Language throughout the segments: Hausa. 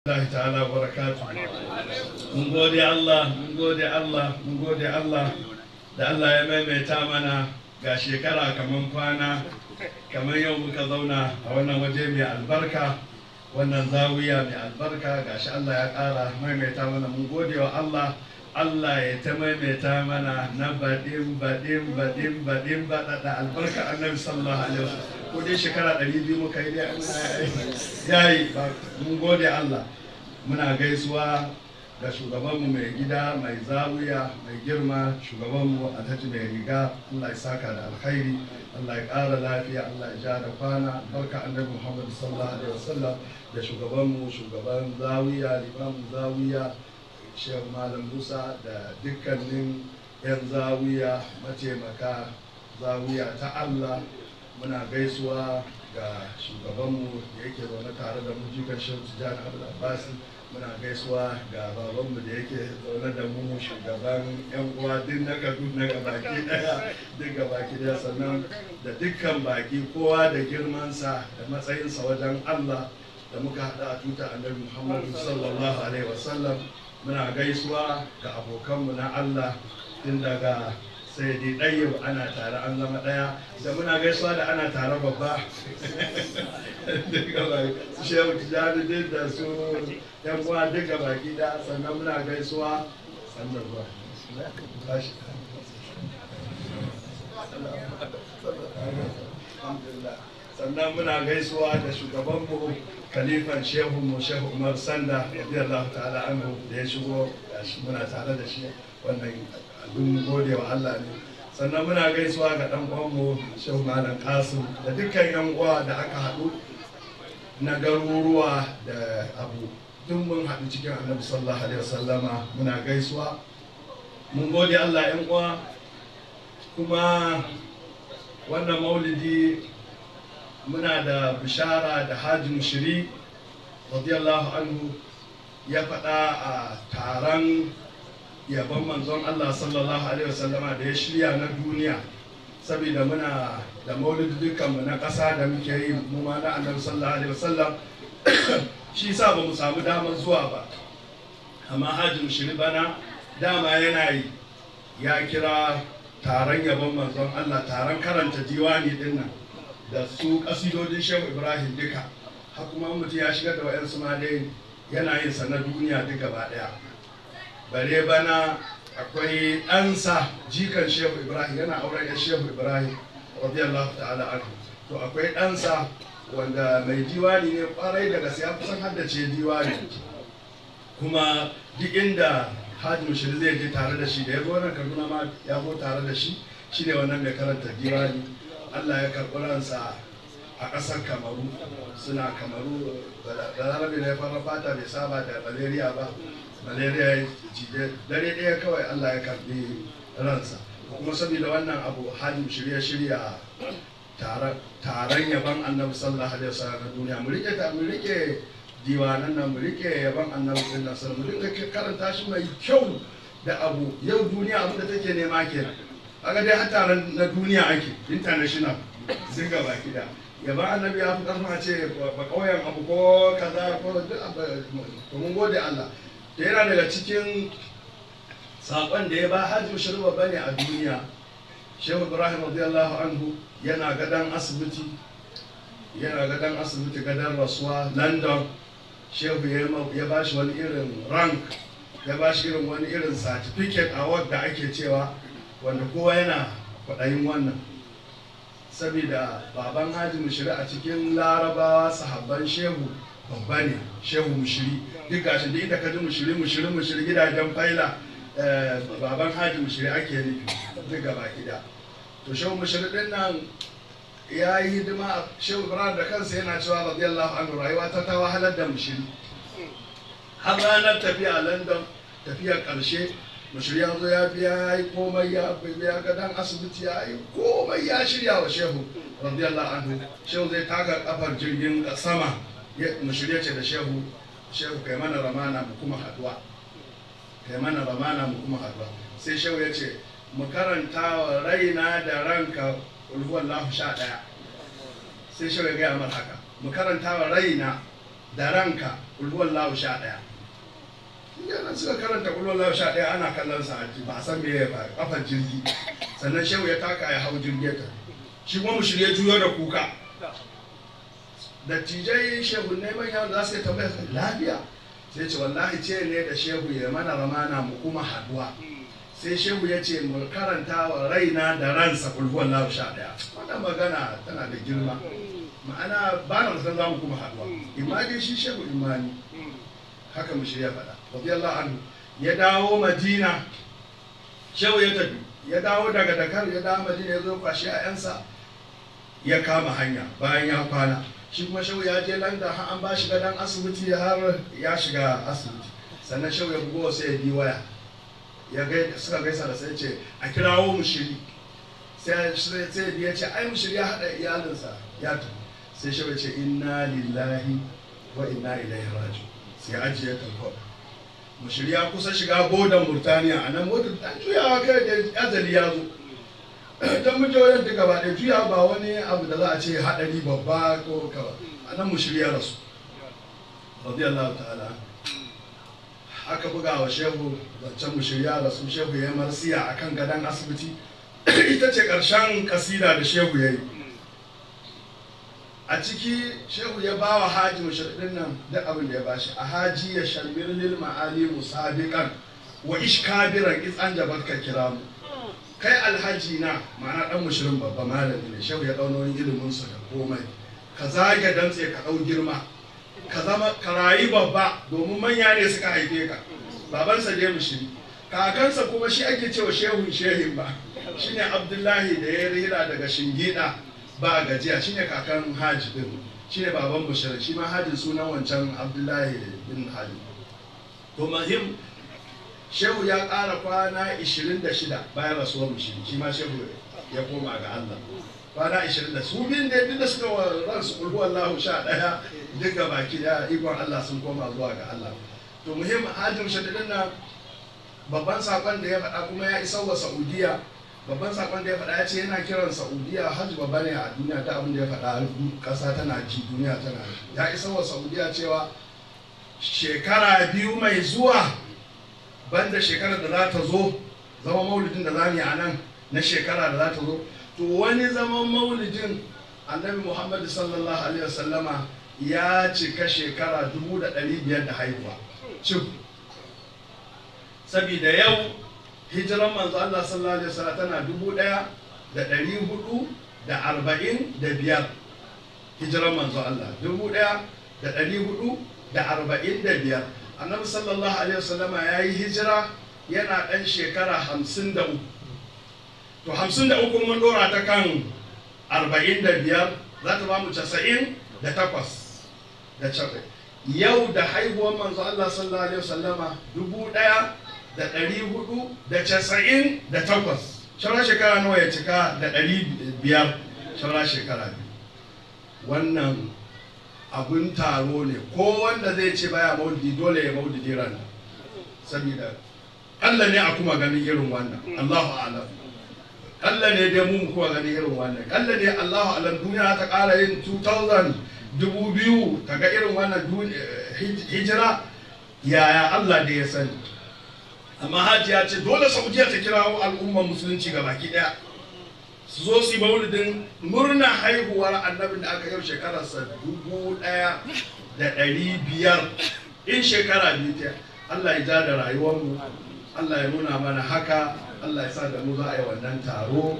Allah ta'ala wa barakatu. Mun gode Allah, mun gode Allah, mun gode Allah da Allah ya maimaita mana ga shekara kaman kwana, kamar yau muka zauna a wannan waje mai albarka, wannan zawiya mai albarka gashi Allah ya ƙara maimaita mana mun gode wa Allah. Allah ya ta maimaita mana na baɗin baɗin baɗin baɗin baɗaɗa albarka annabi sallallahu alaihi wasallam ko dai shekara ɗari biyu muka yi dai yayi mun gode Allah muna gaisuwa da shugabanmu mai gida mai zawiya mai girma shugabanmu a taji mai riga Allah ya saka da alkhairi Allah ya ƙara lafiya Allah ya ja da kwana barka annabi Muhammad sallallahu alaihi wasallam da shugabanmu shugaban zawiya limamin zawiya Shehu Malam Musa da dukkanin 'yan zawiya mataimaka zawiya ta Allah muna gaisuwa ga shugabanmu da yake zaune tare da mu jikan Shehu Tijjani Abdul Abbasi muna gaisuwa ga babanmu da yake zaune da mu shugaban 'yan uwa duk na Kaduna ga baki daya duk ga baki daya sannan da dukkan baki kowa da girmansa da matsayinsa wajen Allah da muka haɗa a tuta annabi Muhammadu sallallahu alaihi wasallam muna gaisuwa ga abokanmu na Allah tun daga sai dai ɗayyau ana tare an zama ɗaya da muna gaisuwa da ana tare babba su shehu tijjani duk da su yan uwa duka baki da sannan muna gaisuwa sannan ruwa sannan muna gaisuwa da shugabanmu kalifan shehu mu shehu umar sanda radiyallahu ta'ala anhu da ya shigo gashi muna tare da shi wannan abin gode wa Allah ne sannan muna gaisuwa ga dan uwanmu shehu malam kasim da dukkan yan uwa da aka haɗu na garuruwa da abu duk mun haɗu cikin annabi sallallahu alaihi wasallama muna gaisuwa mun gode Allah yan uwa kuma wannan maulidi muna da bishara da hajji shiri radiyallahu anhu ya faɗa a taron yabon manzon Allah sallallahu alaihi wasallama da ya shirya na duniya saboda muna da maulidi dukkanmu na ƙasa da muke yi mu ma na annabi sallallahu alaihi wasallam shi sa ba mu samu damar zuwa ba amma hajji shiri bana dama yana yi ya kira taron yabon manzon Allah taron karanta diwani dinnan da su kasidodin shehu ibrahim duka har kuma mutum ya shigar da wa'yansu ma dai yana yin sa na duniya duka ba daya bare bana akwai ɗansa jikan shehu ibrahim yana auren ya shehu ibrahim radiyallahu ta'ala anhu to akwai ɗansa wanda mai diwani ne kwarai daga sai ya kusan haddace diwani kuma duk inda hajji mushiri zai je tare da shi da ya zo nan kaduna ma ya zo tare da shi shine wannan mai karanta diwani Allah ya karɓi ransa a ƙasar kamaru suna kamaru da larabe na ya fara fata bai saba da malaria ba malaria ya cije dare ɗaya kawai Allah ya karɓi ransa kuma saboda wannan abu hajji shirya shirya taron yaban annabi sallallahu alaihi wasallam na duniya mu rike ta mu rike diwanan nan mu rike yaban annabi sallallahu alaihi wasallam mu rike karanta shi mai kyau da abu yau duniya abin da take nema kenan kaga dai har na duniya ake international sun ga baki da yaba annabi ya fi karfin a ce ba kauyen abu ko kaza ko duk to mun gode Allah da yana daga cikin sakon da ya ba hajji shirba bane a duniya shehu ibrahim radiyallahu anhu yana gadan asibiti yana gadan asibiti gadan rasuwa london shehu ya ba shi wani irin rank ya ba shi irin wani irin certificate award da ake cewa wanda kowa yana kwaɗayin wannan saboda baban haji mushiri a cikin larabawa sahabban shehu babba ne shehu mushiri duk gashi duk inda ka ji mushiri mushiri mushiri gidajen faila baban haji mushiri ake nufi duk gaba gida to shehu mushiri din nan ya yi hidima shehu ibrahim da kansa yana cewa radiyallahu anhu rayuwa ta ta wahalar da mushiri har ranar tafiya london tafiyar ƙarshe bashir ya zo ya biya ya yi komai ya biya gadon asibiti ya yi komai ya shirya wa shehu radiyallahu anhu shehu zai taka kafar jirgin sama mu shirya ce da shehu shehu kai mana ramana mu kuma haduwa kai mana ramana mu kuma haduwa sai shehu ya ce mu karanta wa raina da ranka ulhuwallahu sha ɗaya sai shehu ya gaya mar haka mu karanta wa raina da ranka kulhuwan lahu sha ɗaya yana suka karanta kulhuwan lahu sha ɗaya ana kallon sa ba a san me ya ba kafar jirgi sannan shehu ya taka ya hau jirgi ta shi kuma mu shirye juyo da kuka dattijai shehu ne manya da za su yi tambaya lafiya sai ce wallahi ce ne da shehu ya mana ramana mu kuma haduwa sai shehu ya ce mu karanta wa raina da ransa kulhuwan lahu sha ɗaya wannan magana tana da girma ma'ana ba na san za mu kuma haduwa imani shi shehu imani haka mu shirya faɗa radiyallahu anhu ya dawo madina shehu ya tafi ya dawo daga dakar ya dawo madina ya zo kwashi ƴaƴansa ya kama hanya bayan ya kwana shi kuma shehu ya je landa har an ba shi gadon asibiti har ya shiga asibiti sannan shehu ya bugo sai ya bi waya ya gai suka gaisa da sai ce a kirawo mu shiri sai sai ya ce ai mu shiri ya haɗa iyalinsa ya tafi sai shehu ya ce inna lillahi wa inna ilaihi raji'un sai ajiye talfot mu shirya kusa shiga bodan murtaniya a nan motar dan juyawa kai da azali ya zo don mujoyin duka ba da juya ba wani abu da za a ce haɗari babba ko kawa a nan mu shirya rasu radiyallahu ta'ala aka buga wa shehu zancen mu shirya rasu shehu ya yi marsiya a kan gadon asibiti ita ce ƙarshen kasida da shehu ya yi a ciki shehu ya ba wa haji mashaɗin nan duk abin da ya bashi a haji ya shalmir lil ma'ali musabiqan wa ishkabiran iz an jabatka kiramu kai alhaji na ma'ana dan mushirin babba malami ne shehu ya dauno ilimin sa da komai ka zage dantse ka dau girma ka zama ka rayu babba domin manya ne suka haife ka babansa dai mushiri kakansa kuma shi ake cewa shehun shehin ba shine abdullahi da ya rira daga shingida ba gajiya shine kakan haji din shine baban bushara shi ma hajin sunan wancan abdullahi bin hali to mahim shehu ya ƙara kwana 26 bayan rasuwar mushi shi ma shehu ya koma ga allah kwana 20 su biyun da duk da suka wa ransu kulhu allahu sha ɗaya duk ga baki da ikon allah sun koma zuwa ga allah to muhim hajin shaɗiɗin nan babban saƙon da ya faɗa kuma ya isa wa saudiya babban sakon da ya faɗa ya ce yana kiran saudiya hajji babba ne a duniya ta abin da ya faɗa ƙasa tana ji duniya tana ya isa wa saudiya cewa shekara biyu mai zuwa banda shekarar da za ta zo zama maulidin da za mu yi a nan na shekara da za ta zo to wani zaman maulidin annabi muhammadu sallallahu alaihi wasallama ya cika shekara dubu da ɗari biyar da haihuwa cif sabida yau hijiran manzo Allah sallallahu alaihi wasallam tana dubu ɗaya da ɗari hudu da arba'in da biyar hijiran manzo Allah dubu ɗaya da ɗari hudu da arba'in da biyar annabi sallallahu alaihi wasallama ya yi hijira yana ɗan shekara hamsin da uku to hamsin da uku mun ɗora ta kan arba'in da biyar za ta ba mu casa'in da takwas da casa'in yau da haihuwar manzo Allah sallallahu alaihi wasallama dubu ɗaya da ɗari hudu da casa'in da takwas shaura shekara nawa ya cika da ɗari biyar shaura shekara biyu wannan abun taro ne ko wanda zai ce baya maulidi dole ya maulidi ran saboda Allah ne a kuma ganin irin wannan Allahu a'lam Allah ne dai mu kuma ganin irin wannan Allah ne Allahu a'lam duniya ta ƙara yin 2000 dubu biyu ta ga irin wannan hijira yaya Allah da ya sani amma hajiya ce dole saudiya ta kirawo al'ummar musulunci ga baki daya su zo su yi maulidin murna haihuwar annabin da aka yau shekararsa dubu daya da ɗari biyar in shekara biyu ta Allah ya ja da rayuwarmu Allah ya nuna mana haka Allah ya sa da mu za a yi wannan taro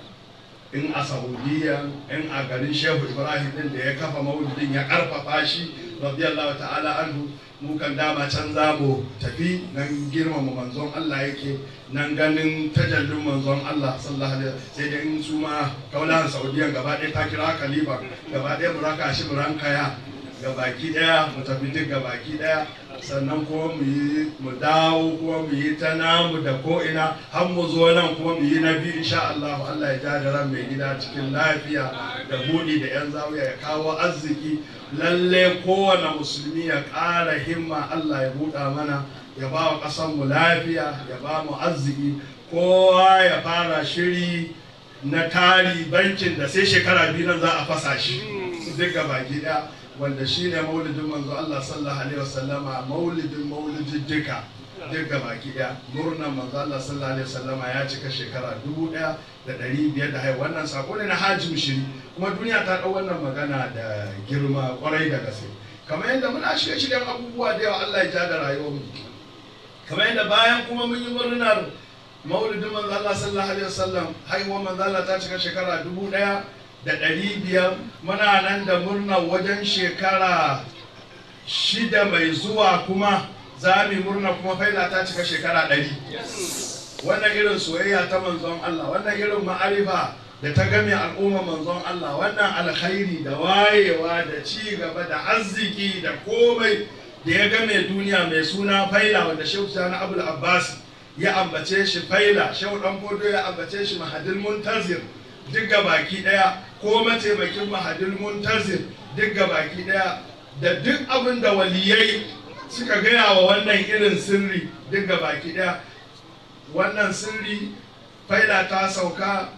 in a saudiya in a garin shehu ibrahim din da ya kafa maulidin ya karfafa shi radiyallahu ta'ala anhu mu kan dama can za mu tafi nan girmama manzon Allah yake nan ganin tajallin manzon Allah sallallahu alaihi sai dai in su ma kaulahan saudiya gaba ɗaya ta kira khalifa gaba ɗaya mu raka shi mu rankaya ga baki ɗaya mu tafi duk ga baki ɗaya sannan kuma mu yi mu dawo kuma mu yi ta namu da ko ina har mu zo nan kuma mu yi na biyu insha Allah Allah ya ja da ran mai gida cikin lafiya da buɗi da yan zawiya ya kawo arziki lalle kowane musulmi ya ƙara himma Allah ya buɗa mana ya ba wa ƙasar mu lafiya ya ba mu arziki kowa ya fara shiri na tari bankin da sai shekara biyu nan za a fasa shi duk baki ɗaya wanda shine maulidin manzo Allah sallallahu alaihi wasallama maulidin maulidin duka duka baki daya murnan manzo Allah sallallahu alaihi wasallama ya cika shekara dubu daya da ɗari biyar da haihuwa wannan sako ne na hajji shiri kuma duniya ta ɗau wannan magana da girma kwarai da gaske kamar yadda muna shirye shiryen abubuwa da yawa Allah ya ja da rayuwar mu kamar yadda bayan kuma mun yi murnar maulidin manzo Allah sallallahu alaihi wasallam haihuwar manzo Allah ta cika shekara dubu ɗaya da ɗari biyar muna nan da murnar wajen shekara shida mai zuwa kuma za mu yi murna kuma faila ta cika shekara ɗari wannan irin soyayya ta manzon Allah wannan irin ma'arifa da ta game al'umma manzon Allah wannan alkhairi da wayewa da ci gaba da arziki da komai da ya game duniya mai suna faila wanda shehu sani abul abbas ya ambace shi faila shehu dan fodo ya ambace shi mahadil muntazir duk baki daya ko mataimakin mahadil muntazir duk baki daya da duk abin da waliyai suka gaya wa wannan irin sirri duk baki daya wannan sirri faila ta sauka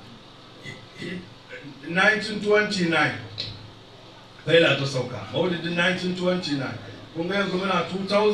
1929 faila ta sauka maulidin 1929 kun ga yanzu muna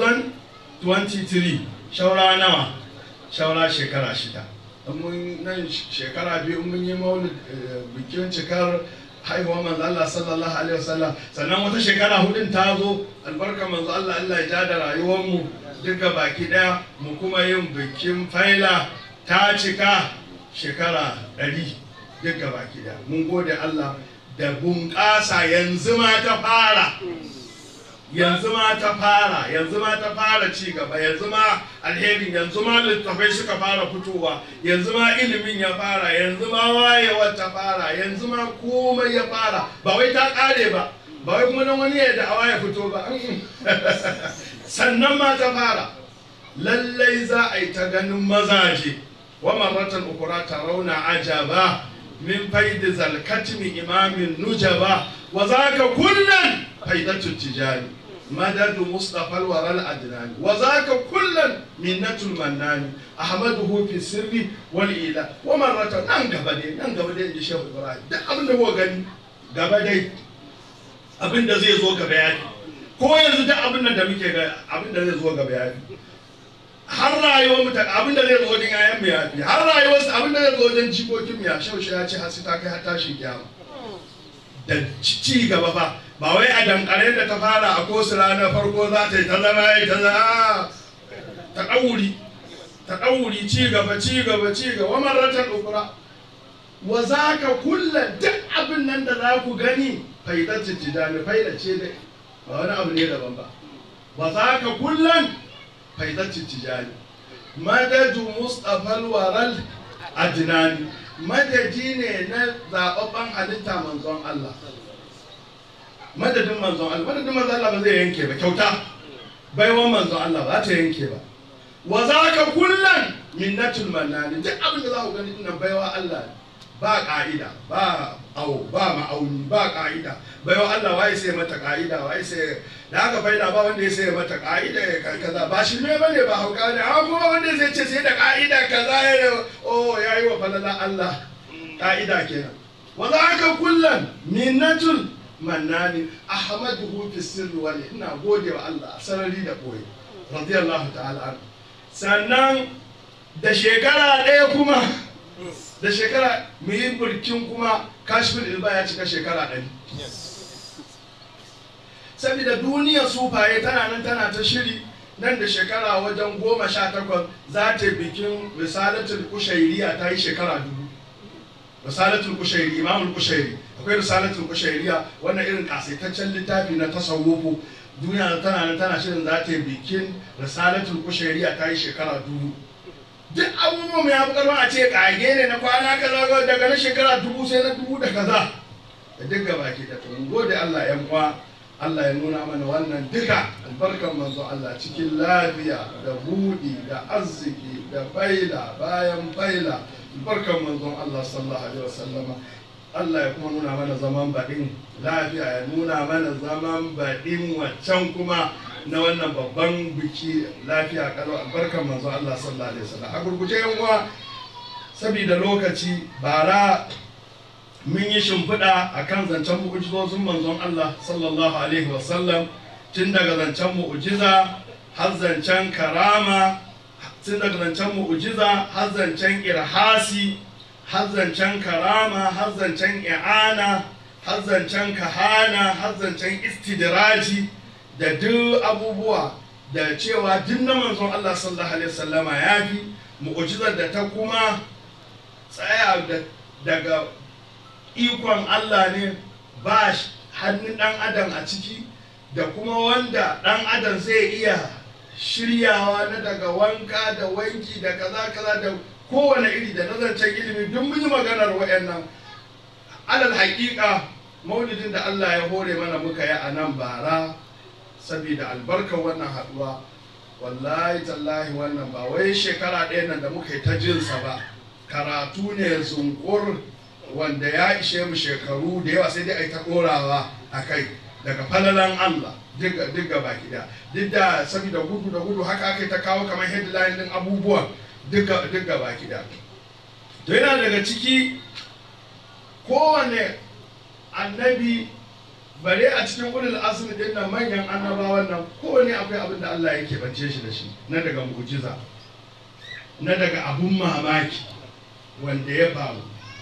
2023 shaura nawa shaura shekara shida mun nan shekara biyu mun yi maulid bikin cikar haihuwar manzo Allah sallallahu alaihi wasallam sannan wata shekara hudun ta zo albarka manzo Allah Allah ya ja da rayuwar mu duka baki daya mu kuma yin bikin faila ta cika shekara ɗari duka baki daya mun gode Allah da bunƙasa yanzu ma ta fara yanzu ma ta fara yanzu ma ta fara ci gaba yanzu ma alherin yanzu ma littafai suka fara fitowa yanzu ma ilimin ya fara yanzu ma wayewar ta fara yanzu ma komai ya fara ba wai ta kare ba ba wai kuma nan wani ya da'awa ya fito ba sannan ma ta fara lallai za a yi ta ganin mazaje wa marratan ukura rauna ajaba min faidi zalkatmi imamin nujaba wa zaka kullan faidatu tijani مدد مصطفى الورى الأدنان وذاك كلا منة المنان أحمده في السر والإله ومرة نان غبدي نان غبدي إن شيخ إبراهيم ده أبن هو غني غبدي أبن ده زي زوج بياني ko yanzu da abin da muke ga abin da zai zo gaba ya fi har rayuwar mu abin da zai zo wajen yayan mu ya fi har rayuwar abin da zai zo wajen jikokin mu ya shaushe ya ce har sai ta kai har tashin kiyama da ci gaba fa ba wai a dankare da ta fara a kosu ranar farko za ta yi ta zama ya ta zama ta ɗauri ta ɗauri ci gaba ci gaba ci gaba marratan ukura wa za ka kulla duk abin nan da za ku gani faidatu tijani faida ce dai ba wani abu ne daban ba wa za ka kullan faidatu tijani madadu mustapha waral adnani madadi ne na zababban halitta manzon Allah madadin manzon Allah madadin manzon Allah ba zai yanke ba kyauta baiwan manzon Allah ba ta yanke ba wa za ka kullan minnatul mannani duk abin da za ku gani dinnan baiwa Allah ne ba ka'ida ba au ba ma'auni ba ka'ida baiwa Allah wai sai mata ka'ida wai sai da aka faida ba wanda ya sai mata ka'ida ya kaza ba shi ne bane ba hauka ne amma kuma wanda zai ce sai da ka'ida kaza ya oh yayi wa falala Allah ka'ida kenan wa za ka kullan minnatul mannani ahmaduhu fi sirri wal ina gode wa Allah a sarari da koyi radiyallahu ta'ala anhu sannan da shekara ɗaya kuma da shekara mu yi burkin kuma kashfin ilba ya cika shekara ɗari saboda duniya sufaye tana nan tana ta shiri nan da shekara wajen goma sha takwas za ta bikin risalatul kushairiya ta yi shekara dubu risalatul kushairi imamul kushairi akwai risalatul kushairiya wannan irin kasaitaccen littafi na tasawufu duniya tana nan tana shirin za ta yi bikin risalatul kushairiya ta yi shekara dubu duk abubuwan ya fi karfin a ce kage ne na kwana kaza daga na shekara dubu sai na dubu da kaza da duk gaba ke da mun gode Allah yan uwa Allah ya nuna mana wannan duka albarkan manzo Allah cikin lafiya da budi da arziki da faila bayan faila albarkan manzon Allah sallallahu alaihi wasallama Allah ya kuma nuna mana zaman baɗin lafiya ya nuna mana zaman baɗin waccan kuma na wannan babban biki lafiya kalau albarkan manzo Allah sallallahu alaihi wasallam a gurguje yan uwa saboda lokaci bara mun yi shimfiɗa a kan zancen mu'ujizozin manzon Allah sallallahu alaihi wasallam tun daga zancen mu'ujiza har zancen karama tun daga zancen mu'ujiza har zancen irhasi har zancen karama har zancen i'ana har zancen kahana har zancen istidraji da duk abubuwa da cewa duk na manzon Allah sallallahu alaihi wasallama ya fi mu'ujizar da ta kuma tsaya daga ikon Allah ne ba hannun ɗan adam a ciki da kuma wanda ɗan adam zai iya shiryawa na daga wanka da wanki da kaza kaza da kowane iri da nazancen ilimi duk mun yi maganar wayannan alal haƙiƙa maulidin da Allah ya hore mana muka yi a nan bara saboda albarkar wannan haɗuwa wallahi tallahi wannan ba wai shekara ɗaya nan da muka yi ta jinsa ba karatu ne zunkur wanda ya ishe mu shekaru da yawa sai dai a yi ta ɗorawa a kai daga falalan Allah duk gaba gida duk da saboda gudu da gudu haka aka ta kawo kamar headline din abubuwan duk gaba gida to yana daga ciki kowane annabi bare a cikin ulul azmi din nan manyan annabawan nan kowane akwai abin da Allah yake bance shi da shi na daga mu'jiza na daga abun mamaki wanda ya faru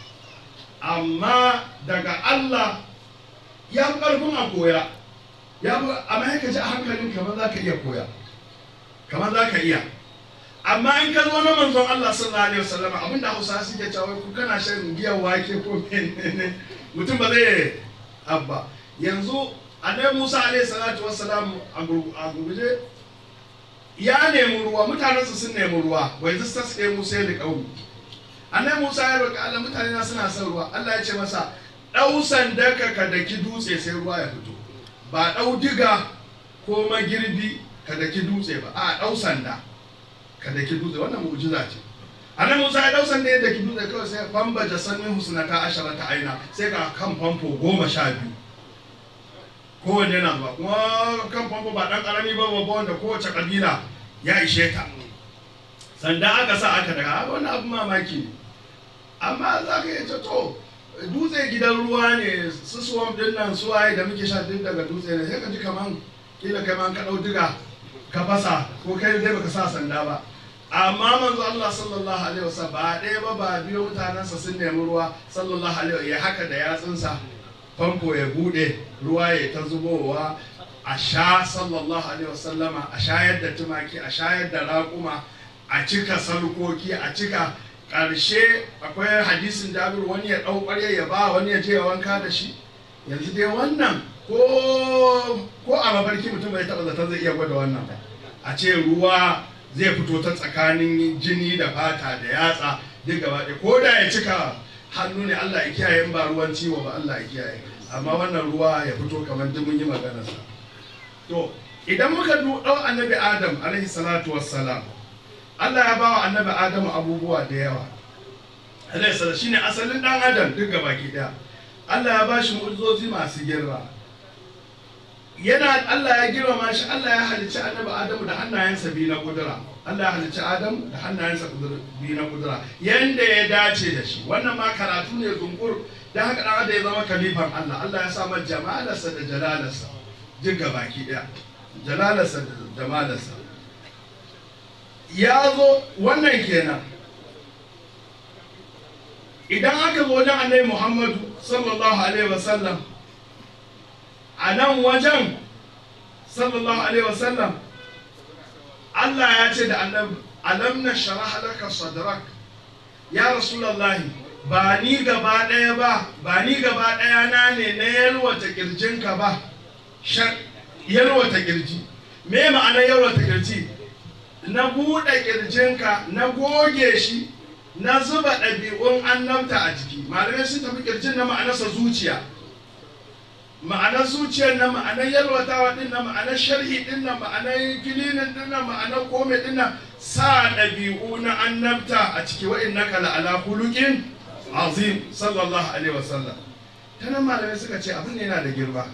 amma daga Allah ya fi ƙarfin a koya ya fi amma ya ji a hankalin kamar za ka iya koya kamar za ka iya amma in ka zo na manzon Allah sallallahu alaihi wasallam abinda Hausa suke cewa ku kana shan giyar wake ko menene mutum ba zai abba yanzu annabi Musa alaihi salatu wassalam a gurguje ya nemi ruwa mutanensu sun nemi ruwa wai zista su ɗaya Musa da ƙauni annabi Musa ya roƙi Allah mutane na suna son ruwa Allah ya ce masa ɗau sandaka ka daki dutse sai ruwa ya fito ba ɗau diga ko magirbi ka daki dutse ba a ɗau sanda ka daki dutse wannan mu'jiza ce annabi Musa ya ɗau sanda ya daki dutse kawai sai bamba jasannin husnata ashara ta aina sai ga kan famfo goma sha biyu kowanne na ba kuma kan famfo ba ɗan ƙarami ba babba wanda kowace ƙabila ya ishe ta sanda aka sa aka daga wani abu mamaki ne amma za ka yi to dutse gidan ruwa ne su swamp din nan su waye da muke sha duk daga dutse ne sai ka ji kaman kila kai man ka dau diga ka fasa ko kai dai baka sa sanda ba amma manzo Allah sallallahu alaihi wasallam ba ɗaya ba ba biyo mutanensa sun nemi ruwa sallallahu alaihi ya haka da yatsunsa famfo ya bude ruwa ya ta zubowa a sha sallallahu alaihi wasallama a shayar da tumaki a shayar da raƙuma a cika sarkoki a cika ƙarshe akwai hadisin jabir wani ya ɗau ƙwarya ya ba wani ya je ya wanka da shi yanzu dai wannan ko ko a mafarki mutum bai taɓa zaton zai iya gwada wannan ba a ce ruwa zai fito ta tsakanin jini da fata da yatsa duk gaba ɗaya ko da ya cika hannu ne Allah ya kiyaye in ba ruwan ciwo ba Allah ya kiyaye amma wannan ruwa ya fito kamar duk mun yi maganarsa to idan muka ɗau annabi adam alaihi salatu wassalam Allah ya ba wa annabi Adamu abubuwa da yawa. Alaisa shi ne asalin ɗan Adam duk gaba daya. Allah ya ba shi mu'ujizozi masu girma. Yana Allah ya girmama shi Allah ya halicci annabi Adamu da hannayensa biyu na kudura. Allah ya halicci Adamu da hannayensa biyu na kudura. Yanda ya dace da shi. Wannan ma karatu ne zungur da haka ɗan Adam ya zama kalifan Allah. Allah ya samar jamalarsa da jalalarsa duk gaba daya. Jalalarsa da jamalarsa. ya zo wannan kenan idan aka zo wajen annabi muhammadu sallallahu alaihi wasallam a nan wajen sallallahu alaihi wasallam Allah ya ce da annabi alam na sharaha laka sadrak ya rasulallahi ba ni gaba ɗaya ba ba ni gaba ɗaya na ne na yalwata kirjinka ba yalwata kirji me ma'anar yalwata kirji na buɗe ƙirjinka na goge shi na zuba ɗabi'un annabta a jiki malamai sun tafi ƙirjin na ma'anarsa zuciya ma'anar zuciyar na ma'anar yalwatawa ɗin na ma'anar sharhi ɗin na ma'anar kilinin ɗin na ma'anar kome ɗin na sa ɗabi'u na annabta a ciki wa'in na kala ala hulukin azim sallallahu alaihi wasallam ta nan malamai suka ce abin yana da girma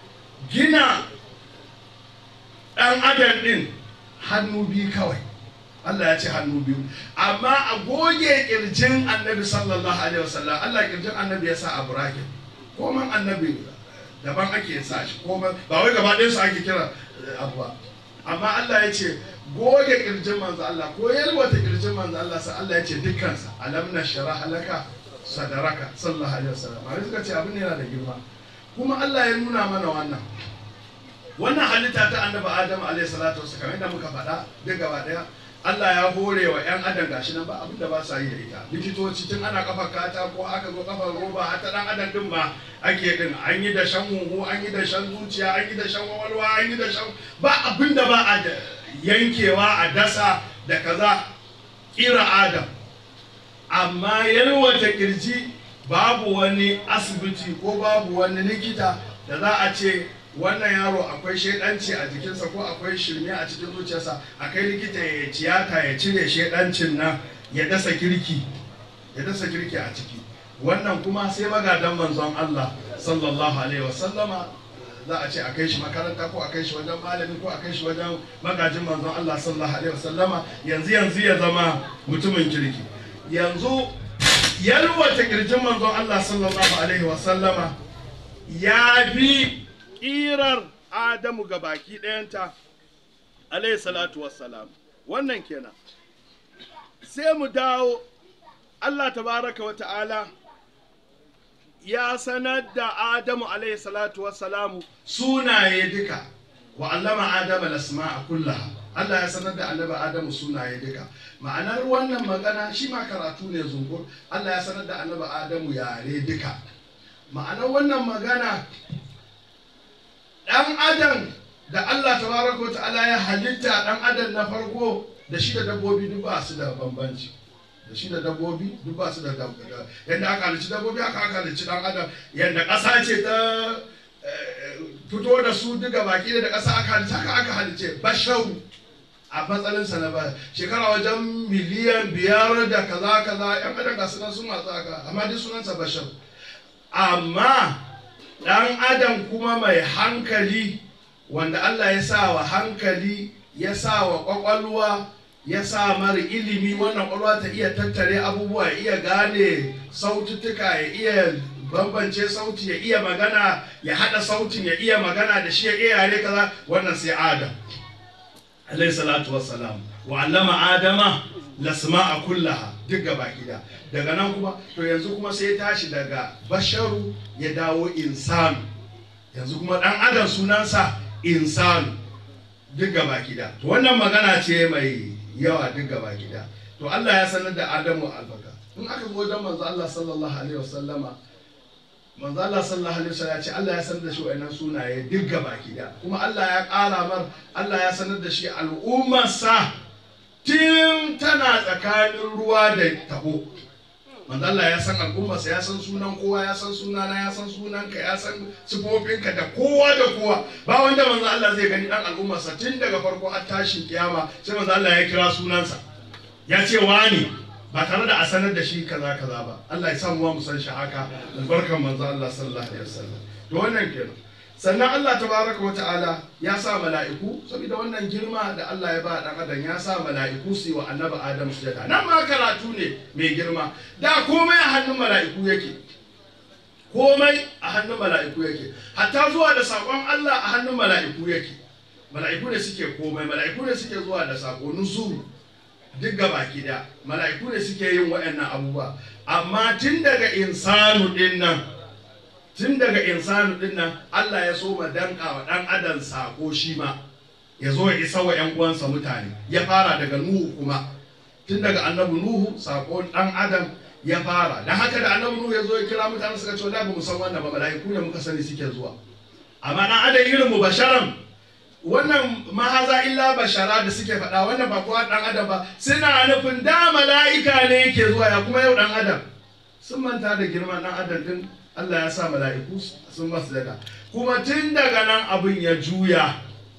gina ɗan adam ɗin hannu biyu kawai Allah ya ce hannu biyu amma a goge kirjin annabi sallallahu alaihi wasallam Allah kirjin annabi ya sa a burakin koman annabi daban ake sa shi koman ba wai gaba ɗayan su ake kira abu ba amma Allah ya ce goge kirjin manzo Allah ko yalwata kirjin manzo Allah sai Allah ya ce dukkansa alam nashra halaka sadaraka sallallahu alaihi wasallam amma suka ce abin yana da girma kuma Allah ya nuna mana wannan wannan halitta ta annabi Adam alaihi salatu wasallam kamar yadda muka faɗa duk gaba daya Allah ya hore wa 'yan adam gashi nan ba abin da ba sa yi da ita likitoci tun ana kafa katako aka zo kafar roba har ta dan adam din ma ake din an yi da shan huhu an yi da shan zuciya an yi da shan wawalwa an yi da shan ba abin da ba a yankewa a dasa da kaza kira adam amma yalwata kirji babu wani asibiti ko babu wani likita da za a ce wannan yaro akwai shaidanci a jikinsa ko akwai shirme a cikin zuciyarsa a kai likita ya tiyata ya cire shaidancin nan ya dasa kirki ya dasa kirki a ciki wannan kuma sai magadan manzon Allah sallallahu alaihi wasallama za a ce a kai shi makaranta ko a kai shi wajen malami ko a kai shi wajen magajin manzon Allah sallallahu alaihi wasallama yanzu yanzu ya zama mutumin kirki yanzu yalwata kirjin manzon Allah sallallahu alaihi wasallama ya bi ƙirar Adamu ga baki ɗayanta alaihi salatu wassalam wannan kenan sai mu dawo Allah tabaraka wa ta'ala ya sanar da Adamu alaihi salatu wassalamu sunaye duka wa allama Adama lasma'a kullaha Allah ya sanar da annabi Adamu sunaye duka ma'anar wannan magana shi ma karatu ne zungur Allah ya sanar da annabi Adamu yare duka ma'anar wannan magana ɗan adam da Allah tabaraka wa ta'ala ya halitta ɗan adam na farko da shi da dabbobi duk ba su da bambanci da shi da dabbobi duk ba su da yadda aka halicci dabbobi aka aka halicci ɗan adam yadda ƙasa ce ta fito da su duka baki da ƙasa aka halicci aka aka halicce basharu a matsalinsa na ba shekara wajen miliyan biyar da kaza kaza yan adam ga sunan sun matsa aka amma duk sunansa bashar amma ɗan adam kuma mai hankali wanda Allah ya sa wa hankali ya sa wa ƙwaƙwalwa ya sa mara ilimi wannan ƙwaƙwalwa ta iya tattare abubuwa ya iya gane saututtuka ya iya bambance sauti ya iya magana ya haɗa sautin ya iya magana da shi ya iya yare kaza wannan sai adam alayhi salatu wassalam wa allama adama lasma'a kullaha duk gaba gida daga nan kuma to yanzu kuma sai ya tashi daga basharu ya dawo insanu yanzu kuma dan adam sunansa insanu duk gaba gida to wannan magana ce mai yawa duk gaba gida to Allah ya sanar da Adamu albaka in aka zo wajen manzo Allah sallallahu alaihi wasallama manzo Allah sallallahu alaihi wasallam ya ce Allah ya sanar da shi wayannan sunaye duk gaba gida kuma Allah ya ƙara mar Allah ya sanar da shi al'ummarsa tun tana tsakanin ruwa da tabo manzo Allah ya san al'ummarsa ya san sunan kowa ya san sunana ya san sunanka ya san sifofinka da kowa da kowa ba wanda manzo Allah zai gani dan al'ummarsa tun daga farko har tashin kiyama sai manzo Allah ya kira sunansa ya ce wani ba tare da a sanar da shi kaza kaza ba Allah ya samu mu san shi haka albarkan manzo Allah sallallahu alaihi wasallam to wannan kenan sannan Allah tabaraka wa ta'ala ya sa mala'iku saboda wannan girma da Allah ya ba dan adam ya sa mala'iku su yi wa annabi Adam sujada nan ma karatu ne mai girma da komai a hannun mala'iku yake komai a hannun mala'iku yake hatta zuwa da sakon Allah a hannun mala'iku yake mala'iku ne suke komai mala'iku ne suke zuwa da sako nuzuru duk baki da mala'iku ne suke yin waɗannan abubuwa amma tun daga insanu din nan tun daga insanu din nan Allah ya so ma danka wa dan adam sako shi ma ya zo ya isa wa ƴan uwansa mutane ya fara daga nuhu kuma tun daga annabi nuhu sako dan adam ya fara dan haka da annabi nuhu ya zo ya kira mutane suka ce da ba mu san wannan ba mala'iku ne muka sani suke zuwa amma dan adam irin mu basharan wannan mahaza illa bashara da suke faɗa wannan ba kowa dan adam ba suna nufin da mala'ika ne yake zuwa ya kuma yau dan adam sun manta da girman dan adam din Allah ya sa mala'iku sun masu daga kuma tun daga nan abin ya juya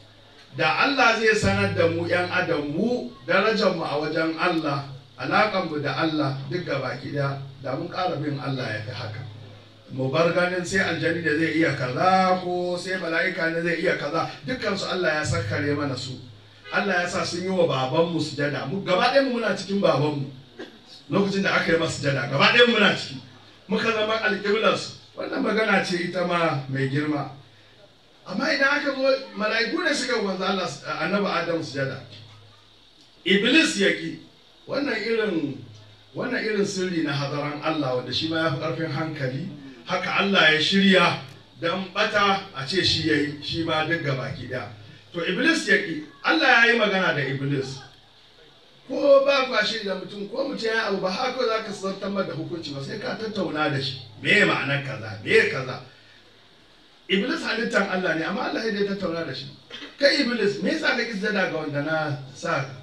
da Allah zai sanar da mu ‘yan adam mu darajarmu a wajen Allah alaƙanmu da Allah duk baki da da mun ƙara bin Allah ya fi haka mu bar ganin sai aljani da zai iya kaza ko sai mala'ika ne zai iya kaza dukkansu Allah ya sakkare mana su Allah ya sa sun yi wa babanmu sujada mu gaba ɗaya mu muna cikin babanmu lokacin da aka yi masa sujada gaba ɗaya mu muna ciki muka zama alƙiblarsu wannan magana ce ita ma mai girma amma idan aka zo mala'iku ne suka manzo Allah annabi Adam sujada Iblis ya ki wannan irin wannan irin sirri na hadaran Allah wanda shi ma ya fi ƙarfin hankali haka Allah ya shirya dan bata a ce shi yayi shi ma duk gabaki daya to Iblis ya ki Allah ya yi magana da Iblis ko ba kwa shi da mutum ko mutum ya abu ba haka za ka zartar da hukunci ba sai ka tattauna da shi me ma'anar kaza me kaza Iblis halittar Allah ne amma Allah ya tattauna da shi kai Iblis me yasa ka kisa daga wanda na sa ka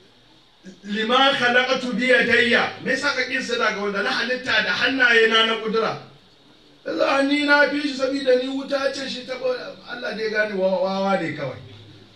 lima khalaqatu bi yadayya me yasa ka kisa daga wanda na halitta da hannaye na na kudura za ni na fi shi saboda ni wuta ce shi ta Allah dai gane wawa ne kawai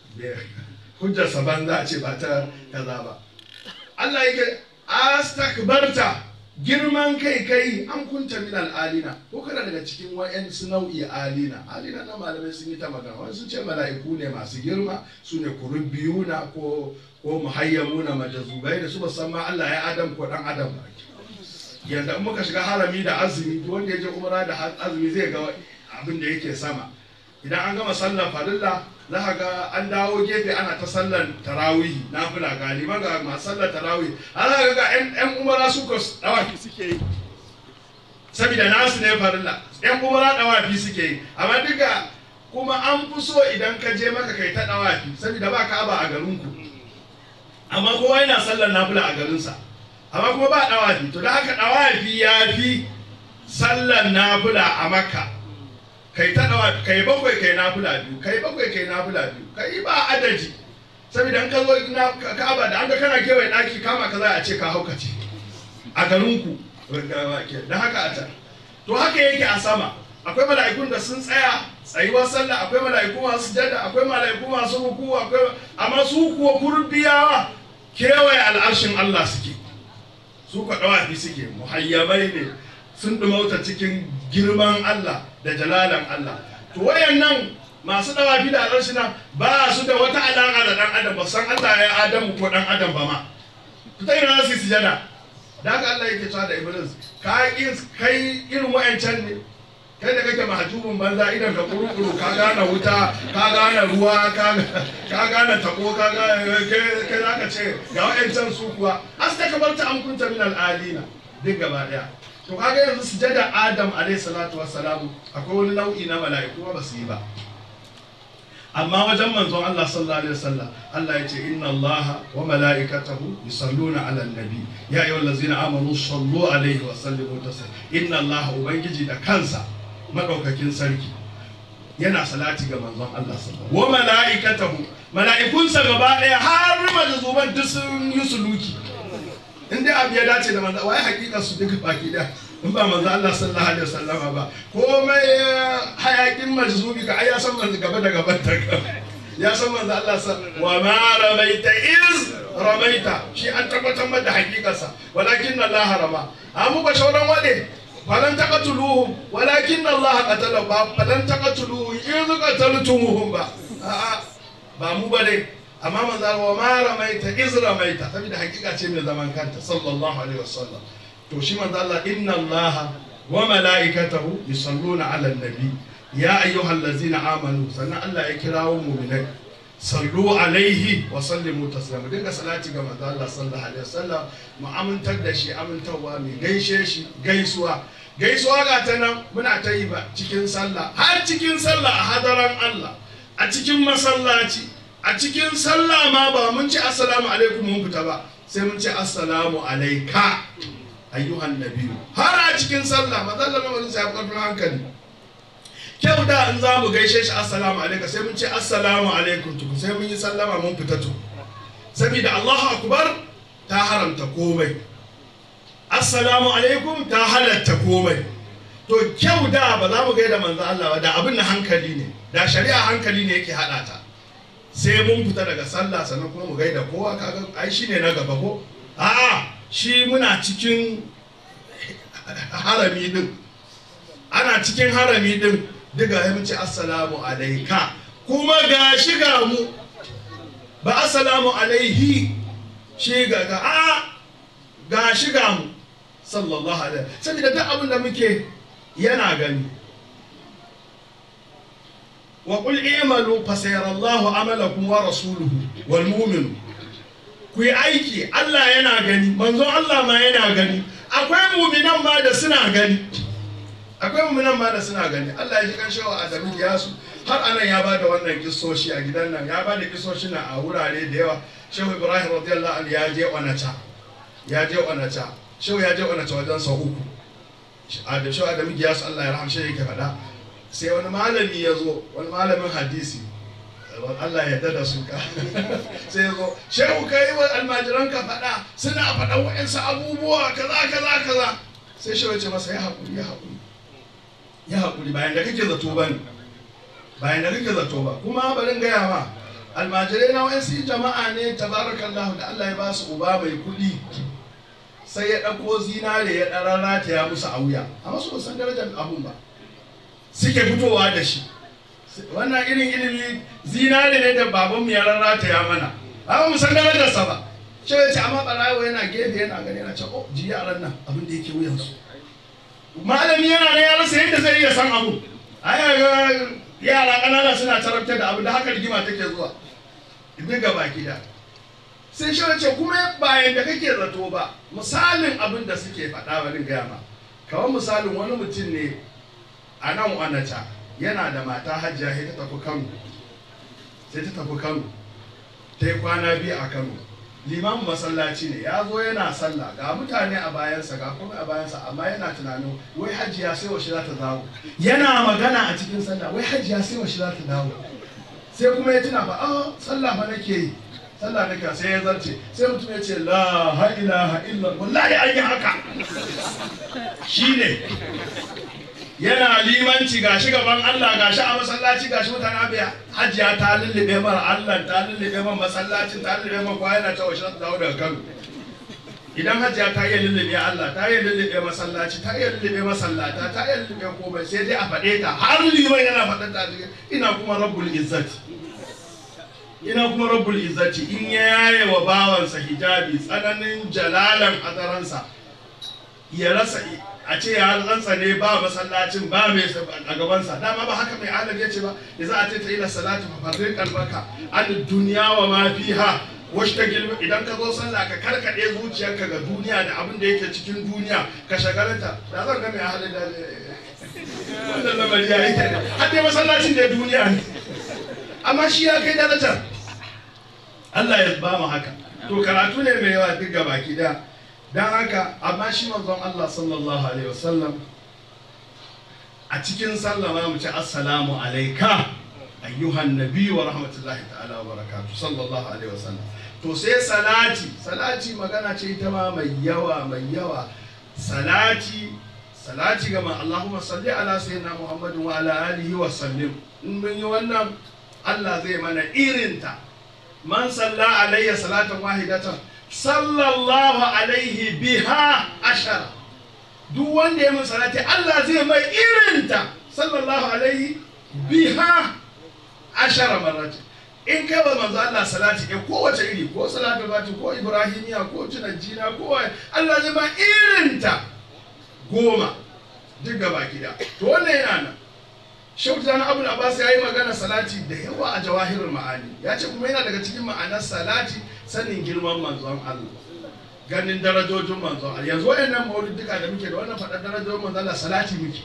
hujjarsa banza ce ba ta kaza ba Allah yake astakbarta girman kai kai an kunta min al'alina ko kana daga cikin wa'yansu nau'i alina alina na malamai sun yi ta magana wasu ce mala'iku ne masu girma su ne kurubiyuna ko ko muhayyamuna majazubai da su ba san ma Allah ya adam ko dan adam ba yanda in muka shiga harami da azumi duk wanda ya je umra da azumi zai ga abin da yake sama idan an gama sallar farilla za ka ga an dawo gefe ana ta sallar tarawih na fula galiba ga masu sallar tarawih an za ga yan umara su ko dawaki suke yi saboda nasu ne farilla yan umara dawaki suke yi amma duka kuma an fi so idan ka je maka kai ta dawaki saboda ba ka ba a garinku amma kowa yana sallar nafila a garinsa amma kuma ba dawafi to da haka dawafi ya fi sallar nafila a makka kai ta dawa kai bakwai kai nafila biyu kai bakwai kai nafila biyu kai ba adadi saboda in ka zo na ka'aba da an ga kana kewaye daki kama ka za a ce ka haukace a garinku da haka a can to haka yake a sama akwai mala'ikun da sun tsaya tsayuwar sallah akwai mala'iku masu sujada akwai mala'iku masu ruku akwai amma su kuwa kurbiyawa kewaye al'arshin Allah suke su ka dawafi suke muhayyamai ne sun dumauta cikin girman Allah da jalalan Allah to wayannan masu dawafi da al'arshina ba su da wata alaƙa da dan adam ba san Allah ya adamu ko dan adam ba ma to ta ina su sujada da haka Allah yake cewa da Iblis ka kai irin wayancan ne kai da kake mahjubun banza idan ka kurukuru ka gane wuta ka gane ruwa ka gane tako ka gane kai zaka ce ga wayancan su kuwa astakabarta an kunta min al'alina duk gaba daya to kaga yanzu sujada adam alayhi salatu wassalam akwai wani nau'i na mala'iku ba su yi ba amma wajen manzon Allah sallallahu alaihi wasallam Allah ya ce inna Allah wa mala'ikatahu yusalluna 'alan nabi ya ayyuhal ladzina amanu sallu alaihi wa sallimu taslima inna Allah ubangiji da kansa madaukakin sarki yana salati ga manzon Allah sallallahu wa mala'ikatahu mala'ikunsa gaba daya har majazuban duk sun yi suluki in dai abu ya dace da manzo wai hakika su duka baki da in ba manzo Allah sallallahu alaihi wasallam ba komai hayakin majzubi ka ai ya san manzo gaba da gaban ta ya san manzo Allah sa wa ma ramaita iz ramaita shi an tabbatar da hakikarsa walakin Allah rama amma ba shauran wade falan taqatuluhum walakin Allah qatala ba falan taqatuluhum iz qataltumuhum ba a'a ba mu ba dai amma manzo wa ma ramaita iz ramaita saboda hakika ce mai zaman kanta sallallahu alaihi wasallam to shi manzo Allah inna Allah wa malaikatahu yusalluna ala nabi ya ayyuhallazina amanu sannan Allah ya kirawo mu'minai sallu alaihi wa sallimu taslima dinga salati ga manzo Allah sallallahu alaihi wasallam mu amintar da shi amintarwa mai gaishe shi gaisuwa gaisuwa ga ta nan muna ta yi ba cikin sallah har cikin sallah a hadaran Allah a cikin masallaci a cikin sallah ma ba mun ce assalamu alaikum mun fita ba sai mun ce assalamu alaika ayyuhan nabiyu har a cikin sallah mazalla na wani sai karfin hankali kyau da in za mu gaishe shi assalamu alaika sai mun ce assalamu alaikum tuku sai mun yi sallama mun fita tu saboda Allahu akbar ta haramta komai assalamu alaikum ta halatta komai to kyau da ba za mu gaida manzo Allah ba da abin na hankali ne da shari'a hankali ne yake hada ta sai mun fita daga sallah sannan kuma mu gaida kowa kaga ai shine na gaba ko a'a shi muna cikin harami din ana cikin harami din diga ya ce assalamu alaika kuma ga shi ga mu ba assalamu alaihi shi ga ga a ga shi ga mu sallallahu alaihi saboda duk abin da muke yana gani wa qul i'malu fa sayarallahu amalakum wa rasuluhu wal mu'minu ku yi aiki Allah yana gani manzon Allah ma yana gani akwai mu'minan ma da suna gani akwai mu'minan ma da suna gani Allah ya ji kan shawa Adamu Giyasu har anan ya bada wannan kissoshi a gidan nan ya bada kissoshi na a wurare da yawa Shehu Ibrahim radiyallahu anhu ya je Onata ya je Onata Shehu ya je Onata wajen sau uku a da Shehu Adamu Giyasu Allah ya rahamshe yake faɗa sai wani malami ya zo wani malamin hadisi Allah ya dada su ka sai ya zo shehu ka yi wa almajiran ka faɗa suna faɗan wa'insu abubuwa kaza kaza kaza sai shehu ya ce masa ya haƙuri ya haƙuri ya haƙuri bayan da kake zato ba ne bayan da kake zato ba kuma barin gaya ma almajirai na wa'insu jama'a ne tabarakallahu da Allah ya ba su uba mai kuɗi sai ya ɗauko zinare ya ɗararrata ya musu a wuya amma su ba san darajar abun ba suke fitowa da shi wannan irin ilimi zinare ne da babanmu ya rarrata ya mana amma mu san darajarsa ba shi ya ce amma barawo yana gefe yana gani yana ce oh ji yaran nan abin da yake wuyansu malami yana da ya rasa yadda zai iya san abu ai ga yara ƙanana suna tarabta da abu da haka rigima take zuwa duk gaba gida sai shi ce kuma bayan da kake zato ba misalin abin da suke faɗa bari gaya ma kawai misalin wani mutum ne a nan wanata yana da mata hajjiya sai ta tafi kano sai ta tafi kano ta yi kwana biyu a kano limamin masallaci ne ya zo yana sallah ga mutane a bayansa ga kuma a bayansa amma yana tunanin wai hajjiya sai washe za ta dawo yana magana a cikin sallah wai hajjiya sai washe za ta dawo sai kuma ya tuna ba a sallah fa nake yi sallah nake sai ya zarce sai mutum ya ce la ha ilaha illa wallahi an yi haka shine yana limanci gashi gaban Allah gashi a masallaci gashi mutane abiya hajiya ta lullube mara Allah ta lullube mara masallacin ta lullube mara kwa yana ta washe ta dawo daga Kano idan hajiya ta iya lullube Allah ta iya lullube masallaci ta iya lullube masallata ta iya lullube komai sai dai a faɗe ta har liman yana faɗa ta ina kuma rabbul izzati ina kuma rabbul izzati in ya yaye wa bawansa hijabi tsananin jalalan hadaransa ya rasa a ce ya rantsa ne ba masallacin ba mai a gabansa dama ba haka mai alam ya ce ba da za a ce ta ila salatu fa farrin kalbaka an duniya wa ma fiha wasu ta gilma idan ka zo sallah ka karkade zuciyarka ga duniya da abin da yake cikin duniya ka shagalanta da zan ga mai ahalin da wannan lamari ya yi har dai masallacin da duniya ne amma shi ya kai darajar Allah ya ba mu haka to karatu ne mai yawa duk gabaki daya don haka amma shi manzon Allah sallallahu alaihi wasallam a cikin sallama mu ce assalamu alaika ayyuhan nabi wa rahmatullahi ta'ala wa barakatuh sallallahu alaihi wasallam to sai salati salati magana ce ita ma mai yawa mai yawa salati salati ga Allahumma salli ala sayyidina Muhammadin wa ala alihi wa sallim in mun yi wannan Allah zai mana irinta man salla alayya salatan wahidatan sallallahu alaihi biha ashara duk wanda ya min salati Allah zai mai irinta sallallahu alaihi biha ashara marrati in kai wa manzo Allah salati ke kowace iri ko salatu bati ko ibrahimiya ko tunajjina ko Allah zai ma irinta goma duk gaba gida to wannan yana nan Shautan Abu Abbas ya yi magana salati da yawa a jawahirul ma'ani ya ce kuma yana daga cikin ma'anar salati sanin girman manzon Allah ganin darajojin manzon Allah yanzu wayannan maulidika da muke da wannan faɗar darajojin manzon Allah salati muke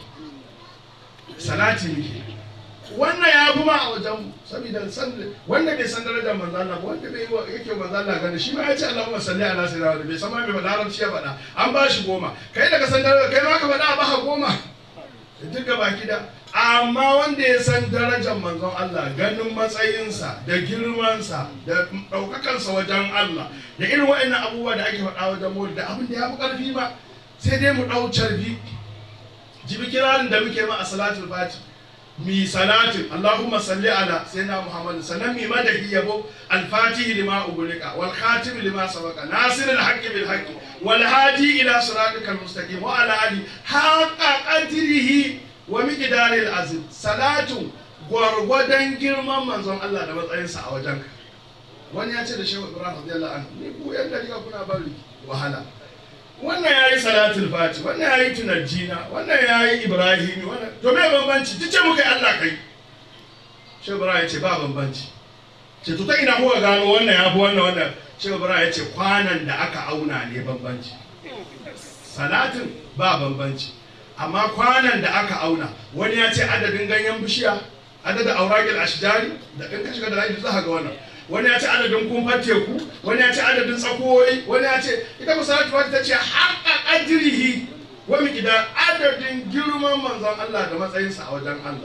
salati muke wannan ya fi ma a wajen saboda san wanda bai san darajar manzon Allah ba wanda bai yake manzon Allah gani shi ma ya ce Allahumma salli ala sayyidina wa bai san ma mai faɗa larabci ya faɗa an ba shi goma kai daga san darajar kai ma ka faɗa a baka goma duk gaba gida amma wanda ya san darajar manzon Allah ganin matsayinsa da girmansa da ɗaukakansa wajen Allah da irin wa'annan abubuwa da ake faɗa wajen mawuli da abin da ya fi ƙarfi ba sai dai mu ɗau carbi jibi kirarin da muke ma a salatul fati mi salatin Allahumma salli ala sayyidina Muhammad sannan mi madahi yabo al-fatih lima ugulika wal khatim lima sabaqa nasir al-haqqi bil haqqi wal hadi ila siratikal mustaqim wa ala ali haqqa qadrihi wa miqdaril azim salatu gwargwadon girman manzon Allah da matsayinsa a wajenka wani ya ce da shehu ibrahim radiyallahu anhu ni ku yan dariƙa kuna bari wahala wannan ya yi salatul fati wannan ya yi tunajjina wannan ya yi ibrahimi wannan to me bambanci duk ce muka yi allah kai shehu ibrahim ya ce ba bambanci ce to ta ina kuka gano wannan ya fi wannan wannan shehu ibrahim ya ce kwanan da aka auna ne bambanci salatin ba bambanci amma kwanan da aka auna wani ya ce adadin ganyen bishiya adadin auragil ashjari da in ka shiga da lafi za ka ga wannan wani ya ce adadin kumfar teku wani ya ce adadin tsakowoyi wani ya ce ita musalatu wata ta ce haƙa ƙadirihi wa miƙida adadin girman manzon Allah da matsayinsa a wajen Allah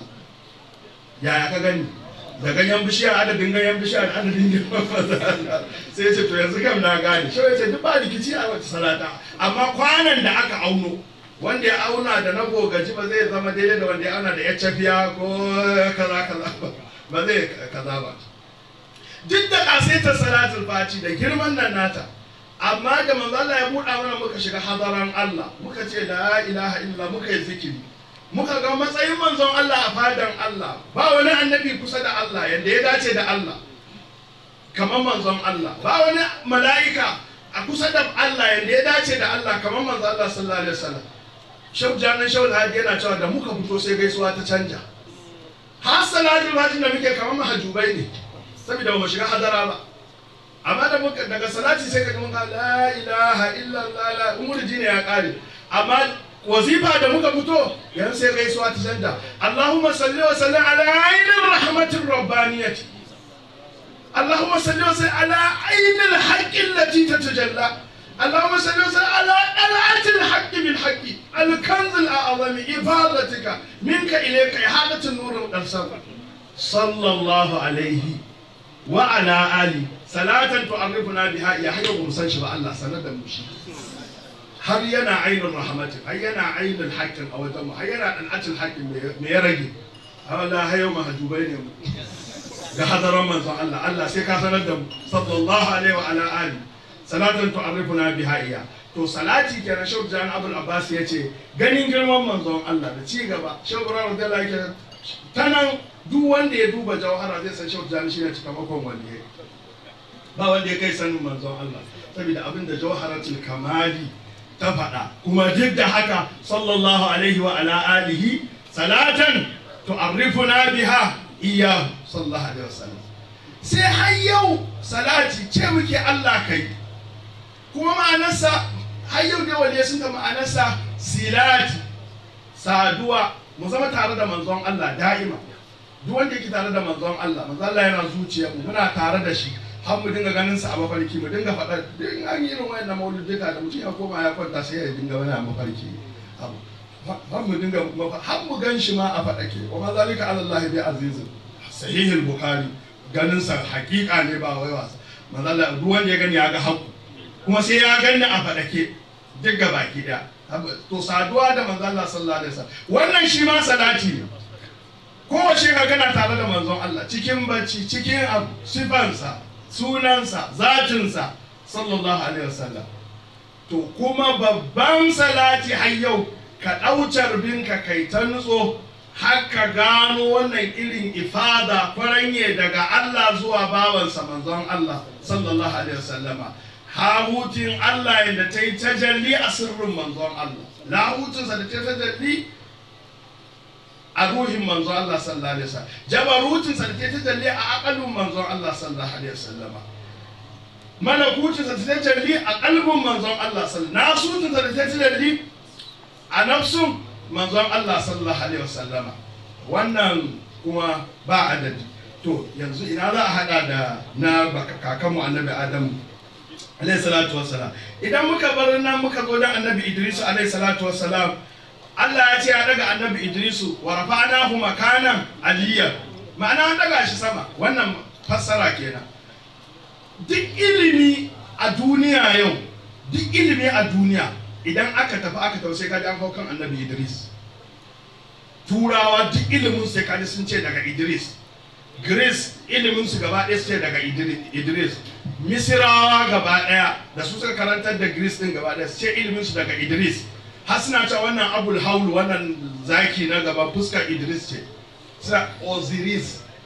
yaya ka gani da ganyen bishiya adadin ganyen bishiya da adadin girman manzon Allah sai ya ce to yanzu kam na gane shi ya ce duk ba rikici a wata salata amma kwanan da aka auno wanda ya auna da na gogaji ba zai zama daidai da wanda ya auna da ya cafiya ko kaza kaza ba ba zai kaza ba duk da kasaitar salatul fati da girman nan nata amma da manzo Allah ya buɗa mana muka shiga hadaran Allah muka ce la ilaha illa muka yi zikiri muka ga matsayin manzon Allah a fadan Allah ba wani annabi kusa da Allah yadda ya dace da Allah kamar manzon Allah ba wani mala'ika a kusa da Allah yadda ya dace da Allah kamar manzon Allah sallallahu alaihi wasallam Shehu Janan Shehu Hadi yana cewa da muka fito sai gaisuwa ta canja har salatul fati da muke kamar mahajubai ne saboda ba mu shiga hadara ba amma da muka daga salati sai ka ji mun ga la ilaha illallah la umurji ne ya kare amma wazifa da muka fito yan sai gaisuwa ta canja Allahumma salli wa sallim ala ainir rahmatir rabbaniyati Allahumma salli wa sallim ala ainil haqqi allati tatajalla اللهم صل وسلم على طلعة الحق بالحق الكنز الأعظم إفادتك منك إليك إحادة النور الأبصار صلى الله عليه وعلى آله صلاة تعرفنا بها يا حي ومسان شبع الله سند المشي har yana ainihin rahmatin har yana ainihin haƙƙin a wajen mu har yana ɗan'atin haƙƙin me ya rage Allah hayo mahajubai ne mu ga hadaran manzon Allah Allah sai ka sanar da mu sallallahu alaihi wa ala alihi salatan tu'arrifuna biha iya to salati kenan shehu jan abul abbas ya ce ganin girman manzon Allah da ci gaba shehu ibrahim radiyallahu anhu ta nan duk wanda ya duba jawhara zai san shehu jan shi ne cikamakon waliye ba wanda ya kai sanin manzon Allah saboda abin da jawharatul kamali ta faɗa kuma duk da haka sallallahu alaihi wa ala alihi salatan tu'arrifuna biha iya sallallahu alaihi wasallam sai har yau salati ce muke Allah kai kuma ma'anarsa har yau dai waliya sun da ma'anarsa silati saduwa mu zama tare da manzon Allah da'ima duk wanda yake tare da manzon Allah manzon Allah yana zuciya mu muna tare da shi har mu dinga ganin sa a mafarki mu dinga faɗa din an yi irin wayannan mauludika da mutum ya koma ya kwanta sai ya dinga wani a mafarki har mu dinga har mu gan shi ma a faɗake wa ma zalika ala Allah bi azizin sahihul bukhari ganin sa hakika ne ba wai wasa manzon Allah duk wanda ya gani ya ga haƙu kuma sai ya ganni a faɗake duk ga baki ɗaya to saduwa da manzon Allah sallallahu alaihi wasallam wannan shi ma salati ne kowace ka gana tare da manzon Allah cikin bacci cikin abu sifansa sunansa zatinsa sallallahu alaihi wasallam to kuma babban salati har yau ka ɗaucar binka kai ta nutso har ka gano wannan irin ifada kwaranye daga Allah zuwa bawansa manzon Allah sallallahu alaihi wasallama hahutin Allah yadda ta yi tajalli a sirrin manzon Allah lahutinsa da ta tajalli a ruhin manzon Allah sallallahu alaihi wasallam jabarutinsa da ta tajalli a akalin manzon Allah sallallahu alaihi wasallam malakutinsa da ta tajalli a kalbin manzon Allah sallallahu nasutinsa da ta tajalli a nafsun manzon Allah sallallahu alaihi wasallam wannan kuma ba adadi to yanzu ina za a hada da na kakanmu annabi Adamu alayhi salatu wassalam idan muka bar nan muka zo dan annabi idrisu alayhi salatu wassalam Allah ya ce ya daga annabi idrisu wa rafa'nahu makanan aliyya ma'ana an daga shi sama wannan fassara kenan duk ilimi a duniya yau duk ilimi a duniya idan aka tafi aka tafi sai kaji an hau kan annabi idris turawa duk ilimin sai kaji sun ce daga idris Grace ilimin su gaba ɗaya su ce daga Idris Misirawa gaba ɗaya da su suka karantar da Greece din gaba ɗaya su ce ilimin su daga Idris har suna cewa wannan Abul Haul wannan zaki na gaba fuskar Idris ce suna Osiris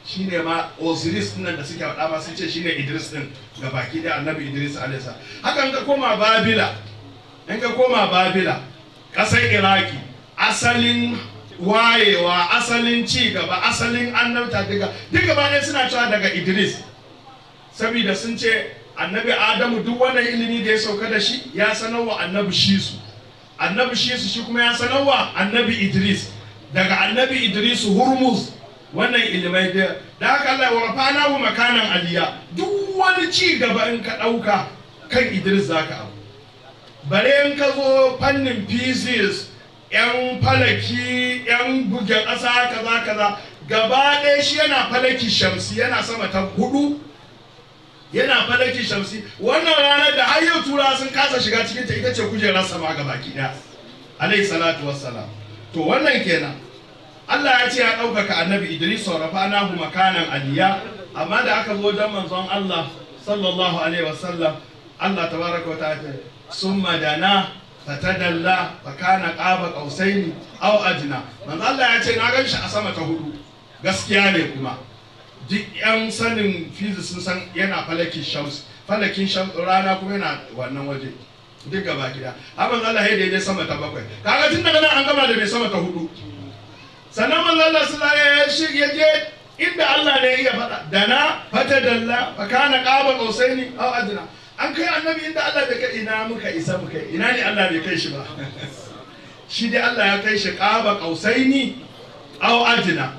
shine ma osiris din nan da suke faɗa ma sun ce shine idris din ga baki da annabi idris alaihi salam hakan ka koma babila in ka koma babila ƙasar iraki asalin wayewa asalin ci gaba asalin annabta duka duka ba ne suna cewa daga idris saboda sun ce annabi adamu duk wannan ilimi da ya sauka da shi ya sanar wa annabi shisu annabi shisu shi kuma ya sanar wa annabi idris daga annabi idris hurmuz wannan ilimai da da haka Allah wa rafana wa makanan aliya duk wani ci gaba in ka ɗauka kan idris zaka abu bare in ka zo fannin physics yan falaki yan buge ƙasa kaza kaza gaba ɗaya shi yana falaki shamsi yana sama ta hudu yana falaki shamsi wannan ranar da har yau tura sun kasa shiga cikin ta ita ce kujerar sama ga baki ɗaya alayhi salatu wassalam to wannan kenan Allah ya ce ya ɗaukaka annabi Idris wa rafa'nahu makanan aliya amma da aka zo wajen manzon Allah sallallahu alaihi wasallam Allah tabaraka wa ta'ala summa dana fatadalla fa kana qaba qausaini aw adna manzo Allah ya ce na gan shi a sama ta hudu gaskiya ne kuma duk yan sanin physics sun san yana falakin shams falakin shams rana kuma yana wannan waje duk gaba gida har manzo Allah ya daidai sama ta bakwai kaga tun daga nan an gama da mai sama ta hudu sannan manzo Allah sallallahu alaihi wasallam ya je inda Allah ne ya faɗa dana fatadalla fa kana qaba qausaini aw adna an kai annabi inda Allah bai kai ina muka isa muka ina ne Allah bai kai shi ba shi dai Allah ya kai shi qaba qausaini aw adna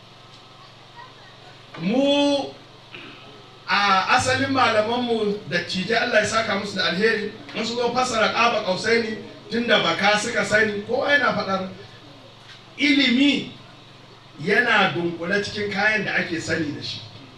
mu a asalin malamanmu da cije Allah ya saka musu da alheri in su zo fasara qaba qausaini tunda baka suka sani kowa yana faɗar ilimi yana dunkule cikin kayan da ake sani da shi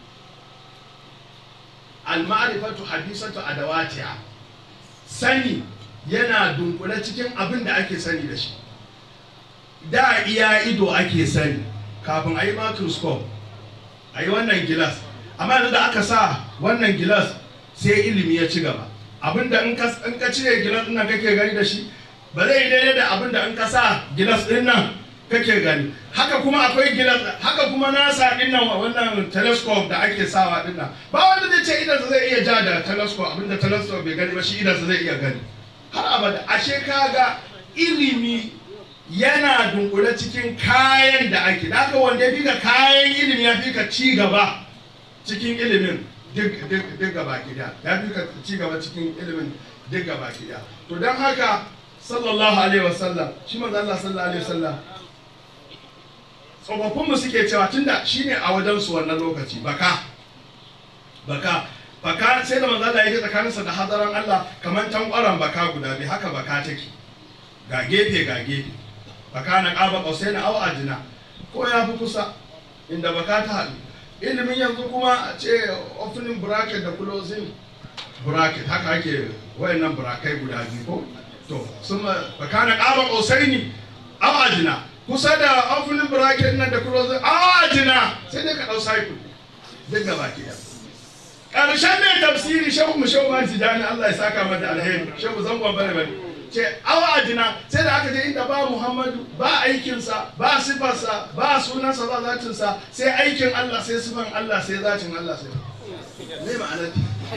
al-ma'rifatu hadisatu adawatiha sani yana dunkule cikin abin da ake sani da shi da iya ido ake sani kafin a yi microscope a yi wannan gilas amma yanzu da aka sa wannan gilas sai ilimi ya ci gaba abinda in ka cire gilas ɗin nan kake gani da shi ba zai yi daidai da abinda in ka sa gilas ɗin nan kake gani haka kuma akwai gilas haka kuma nasa din nan wannan telescope da ake sawa din nan ba wanda zai ce idan zai iya ja da telescope abinda telescope bai gani ba shi idan zai iya gani har abada ashe kaga ilimi yana dunkule cikin kayan da ake da haka wanda ya fika kayan ilimi ya fika ci gaba cikin ilimin duk gaba gida ya fika ci gaba cikin ilimin duk gaba gida to don haka sallallahu alaihi wasallam shi manzo Allah sallallahu alaihi wasallam tsofaffinmu suke cewa tunda shine a wajensu wannan lokaci baka baka baka sai da manzo Allah yake tsakaninsa da hadaran Allah kamar tankwaran baka guda biyu haka baka take ga gefe ga gefe baka na qaba qausaina aw ajna ko ya fi kusa inda baka ta haɗu ilimin yanzu kuma a ce opening bracket da closing bracket haka ake wayannan brakai guda biyu ko to sun baka na qaba qausaini aw ajna kusa da opening bracket nan da closing ajina sai dai ka dau cycle duk gaba ke karshen mai tafsiri shehu mu shehu man tijani Allah ya saka mata alheri shehu zangon bare bare ce awa ajina sai da aka je inda ba Muhammadu ba aikinsa ba sifarsa ba sunansa ba zatinsa sai aikin Allah sai sifan Allah sai zatin Allah sai me ma'anar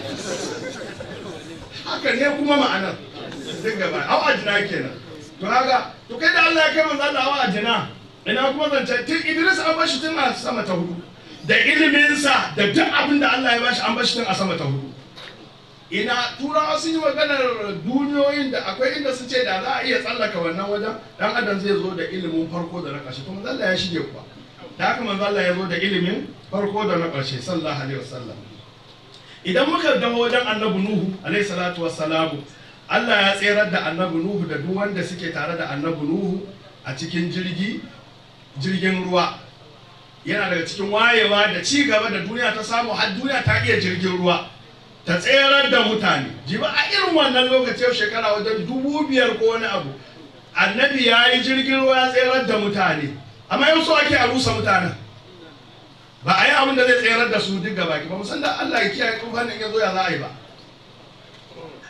haka ne kuma ma'anar duk gaba awa ajina kenan to haka to kai da Allah ya kai manzo Allah wa ajina ina kuma zance tun Idris an bashi tun a sama ta hudu da iliminsa da duk abin da Allah ya bashi an bashi tun a sama ta hudu ina turawa sun yi maganar duniyoyin da akwai inda su ce da za a iya tsallaka wannan wajen dan adam zai zo da ilimin farko da na ƙarshe to manzo Allah ya shige kuwa da haka manzo Allah ya zo da ilimin farko da na ƙarshe sallallahu alaihi wasallam idan muka dawo wajen annabi nuhu alaihi salatu wassalamu Allah ya tserar da annabi Nuhu da duk wanda suke tare da annabi Nuhu a cikin jirgi jirgin ruwa yana daga cikin wayewa da ci gaba da duniya ta samu har duniya ta iya jirgin ruwa ta tserar da mutane jiba a irin wannan lokaci yau shekara wajen dubu biyar ko wani abu annabi ya yi jirgin ruwa ya tserar da mutane amma yau so ake a rusa mutanen ba a yi abin da zai tserar da su duk gaba ki ba musan da Allah ya kiyaye tufanin ya zo ya za a yi ba a yi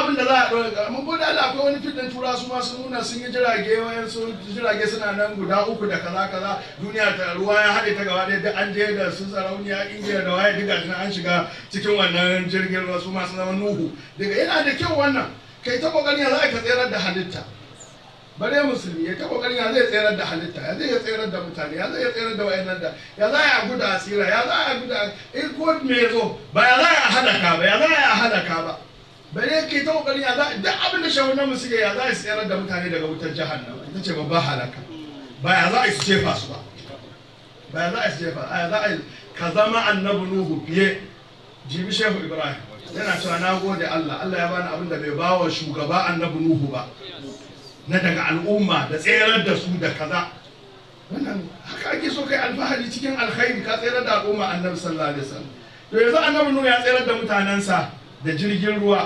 abin da za a ɗora mun gode Allah akwai wani fitin tura su ma sun nuna sun yi jirage wayan su jirage suna nan guda uku da kaza kaza duniya ta ruwa ya haɗe ta gaba ɗaya duk an je da su sarauniya indiya da waye duka an shiga cikin wannan jirgin ruwa su ma sun zama nuhu daga yana da kyau wannan kai ta kokarin ya za ka tsayar da halitta bare musulmi ya ta kokarin ya zai tsayar da halitta ya zai tsayar da mutane ya zai tsayar da wayannan da ya za a guda asira ya za a guda in ko me zo ba ya za a halaka ba ya za a halaka ba bare ke ta kokarin ya za duk abin da shawarar mu suke ya za a tsayar da mutane daga wutar jahannama ita ce babban halaka ba ya za a su jefa su ba ba ya za a su jefa a ya za a ka zama annabi nuhu fiye jibi shehu ibrahim yana cewa na gode allah allah ya bani abin da bai bawa shugaba annabi nuhu ba na daga al'umma da tserar da su da kaza wannan haka ake so kai alfahari cikin alkhairi ka tserar da al'umma annabi sallallahu alaihi wasallam to yanzu annabi nuhu ya tserar da mutanensa da jirgin ruwa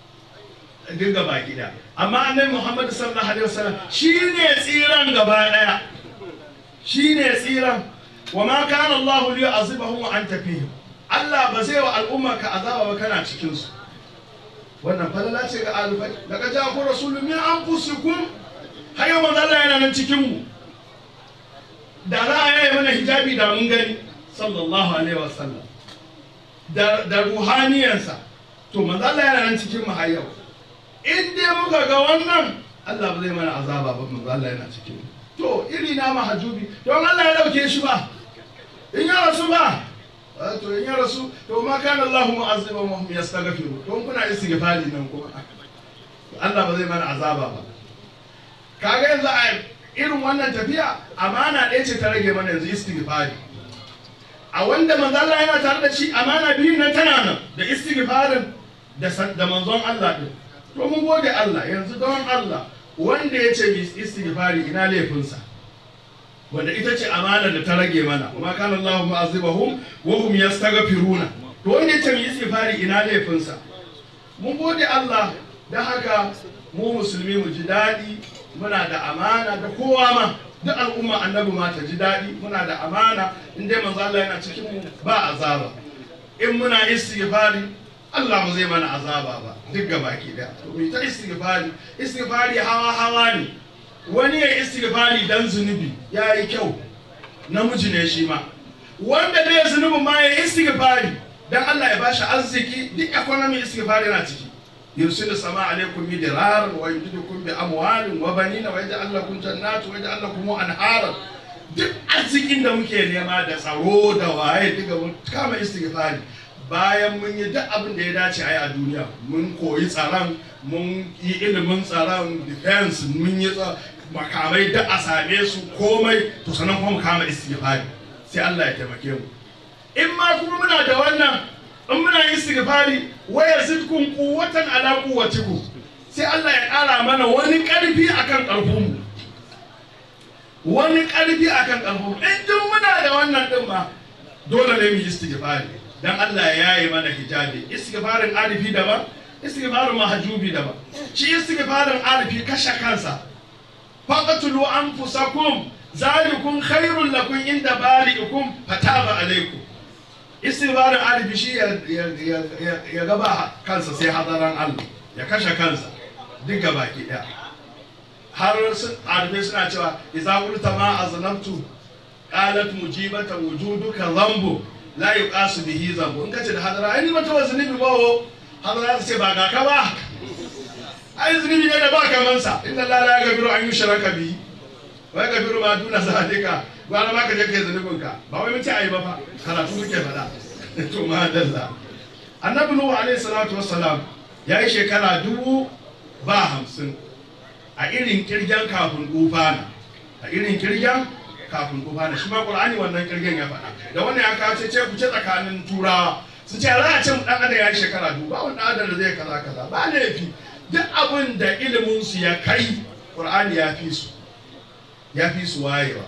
dinga baki da amma annabi muhammad sallallahu alaihi wasallam shine tsiran gaba daya shine tsiran wa ma kana allah li yu'azibahum wa anta fihim allah ba zai wa al'umma ka azaba ba kana cikin su wannan falala ce ga alfai daga ja ku rasulun min anfusikum har yau manzo Allah yana nan cikin mu da za a yaya mana hijabi da mun gani sallallahu alaihi wasallam da da ruhaniyansa to manzo Allah yana nan cikin mu har yau in dai muka ga wannan Allah ba zai mana azaba ba manzo Allah yana cikin mu to iri na mahajubi don Allah ya dauke shi ba in ya rasu ba to in ya rasu to ma kana Allah mu'azziban wa hum yastaghfiru to kuna istighfari nan kuma Allah ba zai mana azaba ba kaga yanzu a irin wannan tafiya amana ɗaya ce ta rage mana yanzu istighfari a wanda manzo Allah yana tare da shi amana biyun nan tana nan da istighfarin da da manzon Allah din to mun gode Allah yanzu don Allah wanda ya ce istighfari ina laifinsa wanda ita ce amana da ta rage mana kuma kana Allahu mu'azzibahum wa hum yastaghfiruna to wanda ya ce mu istighfari ina laifinsa mun gode Allah dan haka mu musulmi mu ji daɗi muna da amana da kowa ma duk al'umma annabi ma ta ji daɗi muna da amana in dai manzo Allah yana cikin mu ba azaba in muna istighfari Allah ba zai mana azaba ba duk gabaki daya to mu ta istighfari istighfari hawa hawa ne wani ya istighfari dan zunubi ya yi kyau namiji ne shi ma wanda bai zunubin ma ya istighfari dan Allah ya bashi arziki duk economy istighfari yana ciki yursilu sama alaikum midrar wa yumdidukum bi amwalin wa banina wa yaj'al lakum jannati wa yaj'al lakum anhara duk arzikin da muke nema da tsaro da waye duka mun kama istighfari bayan mun yi duk abin da ya dace a yi a duniya mun koyi tsaron mun yi ilimin tsaron defense mun yi makamai da a same su komai to sanan kuma mu kama istighfari sai Allah ya taimake mu in ma kuma muna da wannan in muna istighfari wa yazidkum quwwatan ala quwwatikum sai Allah ya ƙara mana wani ƙarfi akan ƙarfin mu wani ƙarfi akan ƙarfin mu in duk muna da wannan din ma dole ne mu yi istighfari dan Allah ya yi mana hijabi istighfarin arifi daban istighfarin mahajubi daban shi istighfarin arifi kashe kansa faqatulu anfusakum zalikum khairul lakum inda bari'ikum fataba alaikum istighfarin arifi shi ya gaba kansa sai hadaran Allah ya kashe kansa duk baki daya har sun arifi suna cewa idza qulta ma aznabtu qalat mujibata wujuduka dhanbu la yuqasu bihi zambu in kace da hadara ai ni mata zunubi ba ho hadara ta ce ba ga ka ba ai zunubi ne da ba kaman sa inna la la yaghfiru an yushraka bihi wa yaghfiru ma duna zalika gwara ma ka je kai zunubin ka ba wai mun ce ai ba fa karatu muke fada to ma dalla annabi nuhu alaihi salatu wassalam yayi shekara dubu ba hamsin a irin kirgen kafin dufana a irin kirgen kafin ku fara shi ma qur'ani wannan kirgin ya faɗa da wannan ya kawo ce ku ce tsakanin turawa su ce za a ce mu dan adam ya yi shekara dubu ba wani adam da zai kaza kaza ba laifi duk abin da ilimin su ya kai qur'ani ya fi su ya fi su wayewa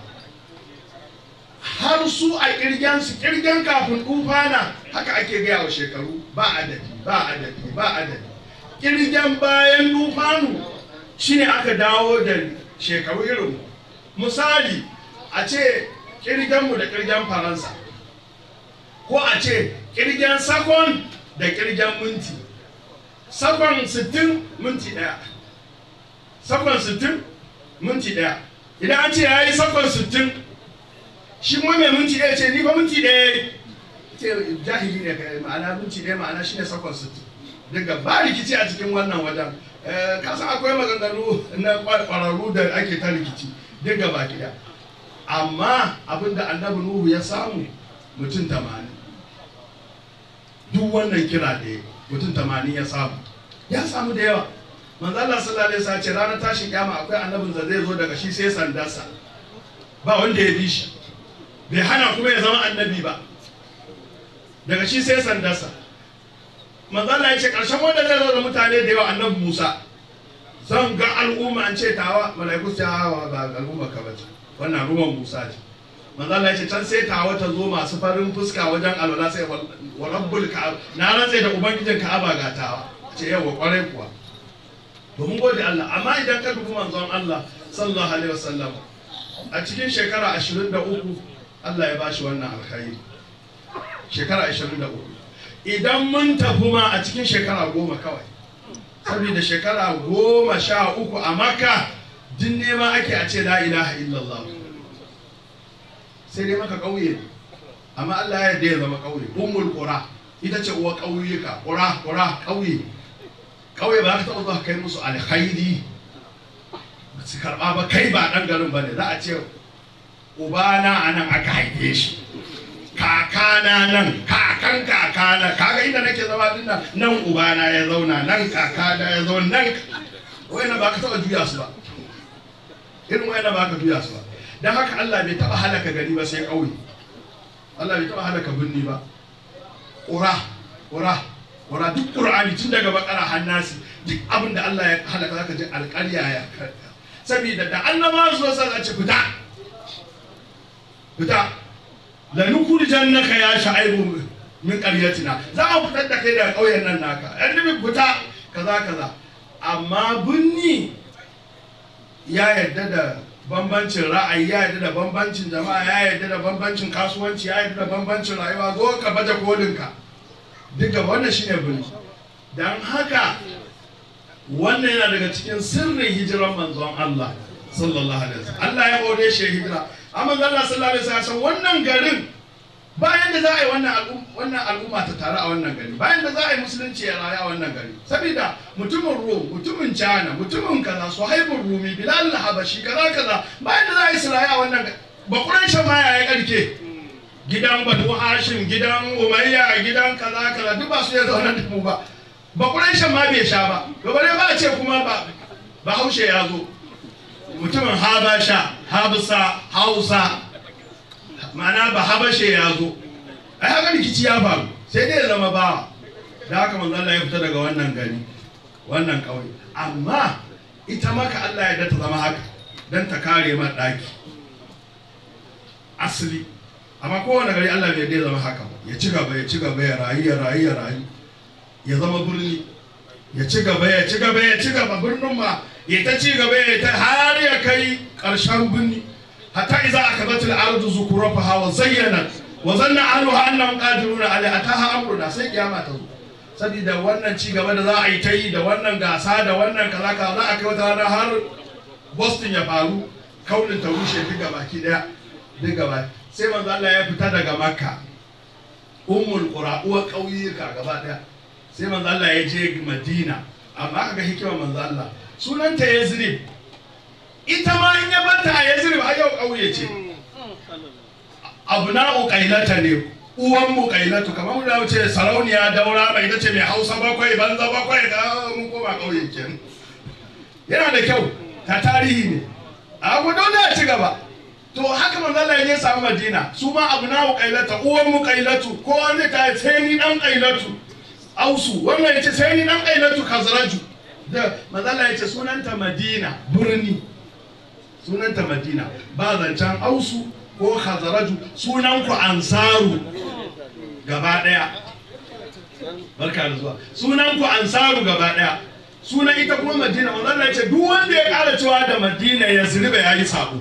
har su a kirgen su kirgen kafin tufana haka ake gaya wa shekaru ba adadi ba adadi ba adadi kirgen bayan tufanu shine aka dawo da shekaru irin misali a ce kirgenmu da kirgen faransa ko a ce kirgen sakon da kirgen minti sakon 60 minti ɗaya sakon 60 minti ɗaya idan an ce ya yi sakon 60 shi kuma mai minti ɗaya ce ni ba minti ɗaya ce jahili ne kai ma'ana minti ɗaya ma'ana shi ne sakon 60 daga ba rikici a cikin wannan wajen kasan akwai maganganu na ƙwararru da ake ta rikici duk gaba ɗaya amma abinda annabi nuhu ya samu mutum tamanin duk wannan kira da mutum tamanin ya samu ya samu da yawa manzo Allah sallallahu alaihi wasallam ce ranar tashin kiyama akwai annabin da zai zo daga shi sai sandarsa ba wanda ya bi shi bai hana kuma ya zama annabi ba daga shi sai sandarsa manzo Allah ya ce karshen wanda zai zo da mutane da yawa annabi Musa zan ga al'umma an ce tawa malaiku ta hawa ba al'umma ka bace wannan ruwan Musa ce manzo Allah ya ce can sai tawa ta zo masu farin fuska wajen alwala sai wa rabbul ka'aba na rantsa da ubangijin ka'aba ga tawa ce yawa kwarai kuwa domin gode Allah amma idan ka dubi manzon Allah sallallahu alaihi wasallam a cikin shekara 23 Allah ya bashi wannan alkhairi shekara 23 idan mun tafi ma a cikin shekara goma kawai saboda shekara goma sha uku a maka din nema ake a ce la ilaha illallah sai dai maka ƙauye amma Allah ya yarda ya zama ƙauye ummul qura ita ce uwa ƙauyuka qura qura ƙauye ƙauye ba ka taɓa zuwa kai musu alkhairi ba su karɓa ba kai ba ɗan garin ba ne za a ce ubana a nan aka haife shi kakana nan kakan kakana kaga inda nake zama din nan nan ubana ya zauna nan kakana ya zauna nan wayna ba ka taɓa juya su ba irin wayna ba ka juya su ba dan haka Allah bai taɓa halaka gari ba sai ƙauye Allah bai taɓa halaka birni ba ƙura ƙura ƙura duk ƙur'ani tun daga bakara hannasi duk abin da Allah ya halaka zaka ji alƙarya ya karka saboda da annaba su sa za ci fita fita la nukhrijannaka ya sha'ibu min qaryatina za mu fitar da kai daga ƙauyen nan naka annabi fita kaza kaza amma binni ya yarda da bambancin ra'ayi ya yarda da bambancin jama'a ya yarda da bambancin kasuwanci ya yarda da bambancin rayuwa zo ka baje kolinka duka wannan shine birni dan haka wannan yana daga cikin sirrin hijiran manzon Allah sallallahu alaihi wasallam Allah ya hore shi hijira amma Allah sallallahu alaihi wasallam wannan garin bayan da za a yi wannan al'umma wannan al'umma ta taru a wannan gari bayan da za a yi musulunci ya rayu a wannan gari saboda mutumin rom mutumin china mutumin kaza suhaibun rumi bilal habashi kaza kaza bayan da za a yi su rayu a wannan gari bakuran shan ma ya karke gidan banu hashim gidan umayya gidan kaza kaza duk ba su ya zauna da mu ba bakuran shan ma bai sha ba gaba dai ba a ce kuma ba bahaushe ya zo mutumin habasha habsa hausa ma'ana ba habashe ya zo ai haka rikici ya faru sai dai ya zama bawa da haka manzo Allah ya fita daga wannan gari wannan kauye amma ita maka Allah ya ta zama haka dan ta kare ma daki asali amma kowane gari Allah bai dai zama haka ba ya ci gaba ya ci gaba ya rayu ya rayu ya rayu ya zama birni ya ci gaba ya ci gaba ya ci gaba birnin ma ya ta ci gaba ya ta har ya kai ƙarshen birni hatta iza akabatul ardu zukurafaha wa zayyanat wa zanna ahluha annahum qadiruna alaiha ataha amruna sai kiyama ta zo saboda wannan ci gaba da za a yi ta yi da wannan gasa da wannan kaza kaza za a kai wata rana har Boston ya faru kaunin ta rushe duk gaba ki daya duk gaba sai manzo Allah ya fita daga Makka ummul qura uwa kauyuka gaba daya sai manzo Allah ya je Madina amma kaga hikimar manzo Allah sunanta Yazrib ita ma in ya bata a Yazrib a yau kauye ce abna'u qailata ne uwan mu qailatu kamar mu da wuce sarauniya daura mai ita ce mai Hausa bakwai banza bakwai da mun koma kauye kenan yana da kyau ta tarihi ne a ku dole a ci gaba to haka manzo Allah ya samu Madina su ma abna'u qailata uwan mu qailatu ko wani ta sai ni dan qailatu ausu wannan yace sai ni dan qailatu kazraju da manzo Allah ya ce sunanta Madina birni sunanta Madina ba zancen ausu ko khazaraju sunan ku ansaru gaba daya barka da zuwa sunan ku ansaru gaba daya sunan ita kuma madina manzo Allah ya ce duk wanda ya kara cewa da madina ya zirba ya yi sabo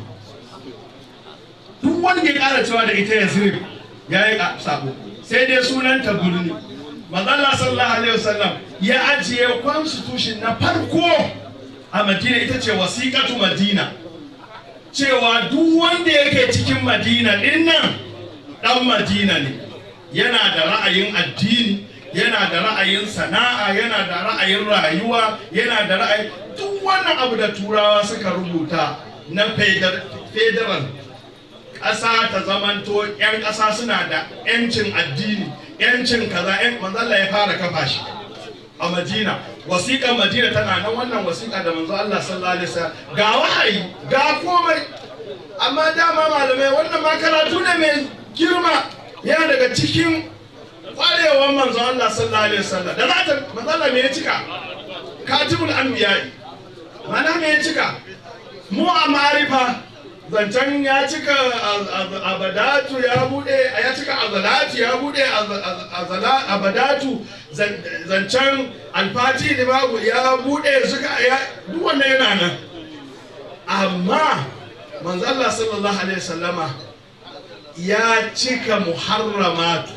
duk wanda ya kara cewa da ita ya zirba ya yi sabo sai dai sunan ta birni manzo Allah sallallahu alaihi wasallam ya ajiye constitution na farko a madina ita ce wasiƙatu madina cewa duk wanda yake cikin madina ɗin nan ɗan madina ne yana da ra'ayin addini yana da ra'ayin sana'a yana da ra'ayin rayuwa yana da ra'ayin duk wannan abu da turawa suka rubuta na federal ƙasa ta zamanto 'yan ƙasa suna da 'yancin addini 'yancin kaza 'yan manzalla ya fara kafa shi a madina wasiƙar madina tana nan wannan wasiƙa da manzo Allah sallallahu alaihi wasallam ga wahayi ga komai amma dama malamai wannan ma karatu ne mai girma yana daga cikin kwarewar manzo Allah sallallahu alaihi wasallam da zata manzo Allah me ya cika katibul anbiya mana me ya cika mu a marifa zancen ya cika abadatu ya bude ya cika azalatu ya bude abadatu zancen alfati da babu ya bude suka ya duk wannan yana nan amma manzo Allah sallallahu alaihi wasallama ya cika muharramatu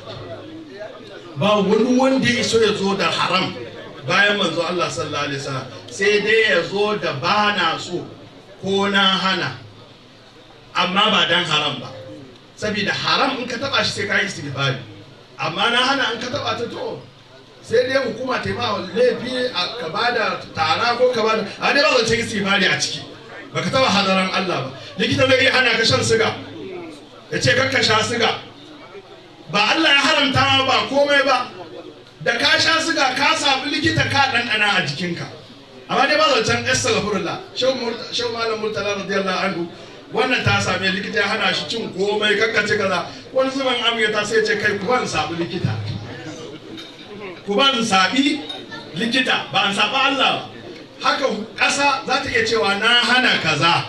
ba wani wanda ya so ya zo da haram bayan manzo Allah sallallahu alaihi wasallam sai dai ya zo da bana so ko na hana amma ba dan haram ba saboda haram in ka taba shi sai ka yi istighfari amma na hana in ka taba ta to sai dai hukuma ta yi ma laifi ka bada tara ko ka bada a dai ba zance istighfari a ciki baka taba hadaran Allah ba likita zai iya hana ka shan siga ya ce kakka sha siga ba Allah ya haramta ma ba komai ba da ka sha siga ka samu likita ka ɗanɗana a jikinka amma dai ba zancen astaghfirullah shau malam murtala radiyallahu anhu wannan ta same likita ya hana shi cin komai kakkace kaza wani zuban amiya ta sai ce kai ku ban sabu likita ku ban sabi likita ba an saba Allah ba haka ƙasa za ta iya cewa na hana kaza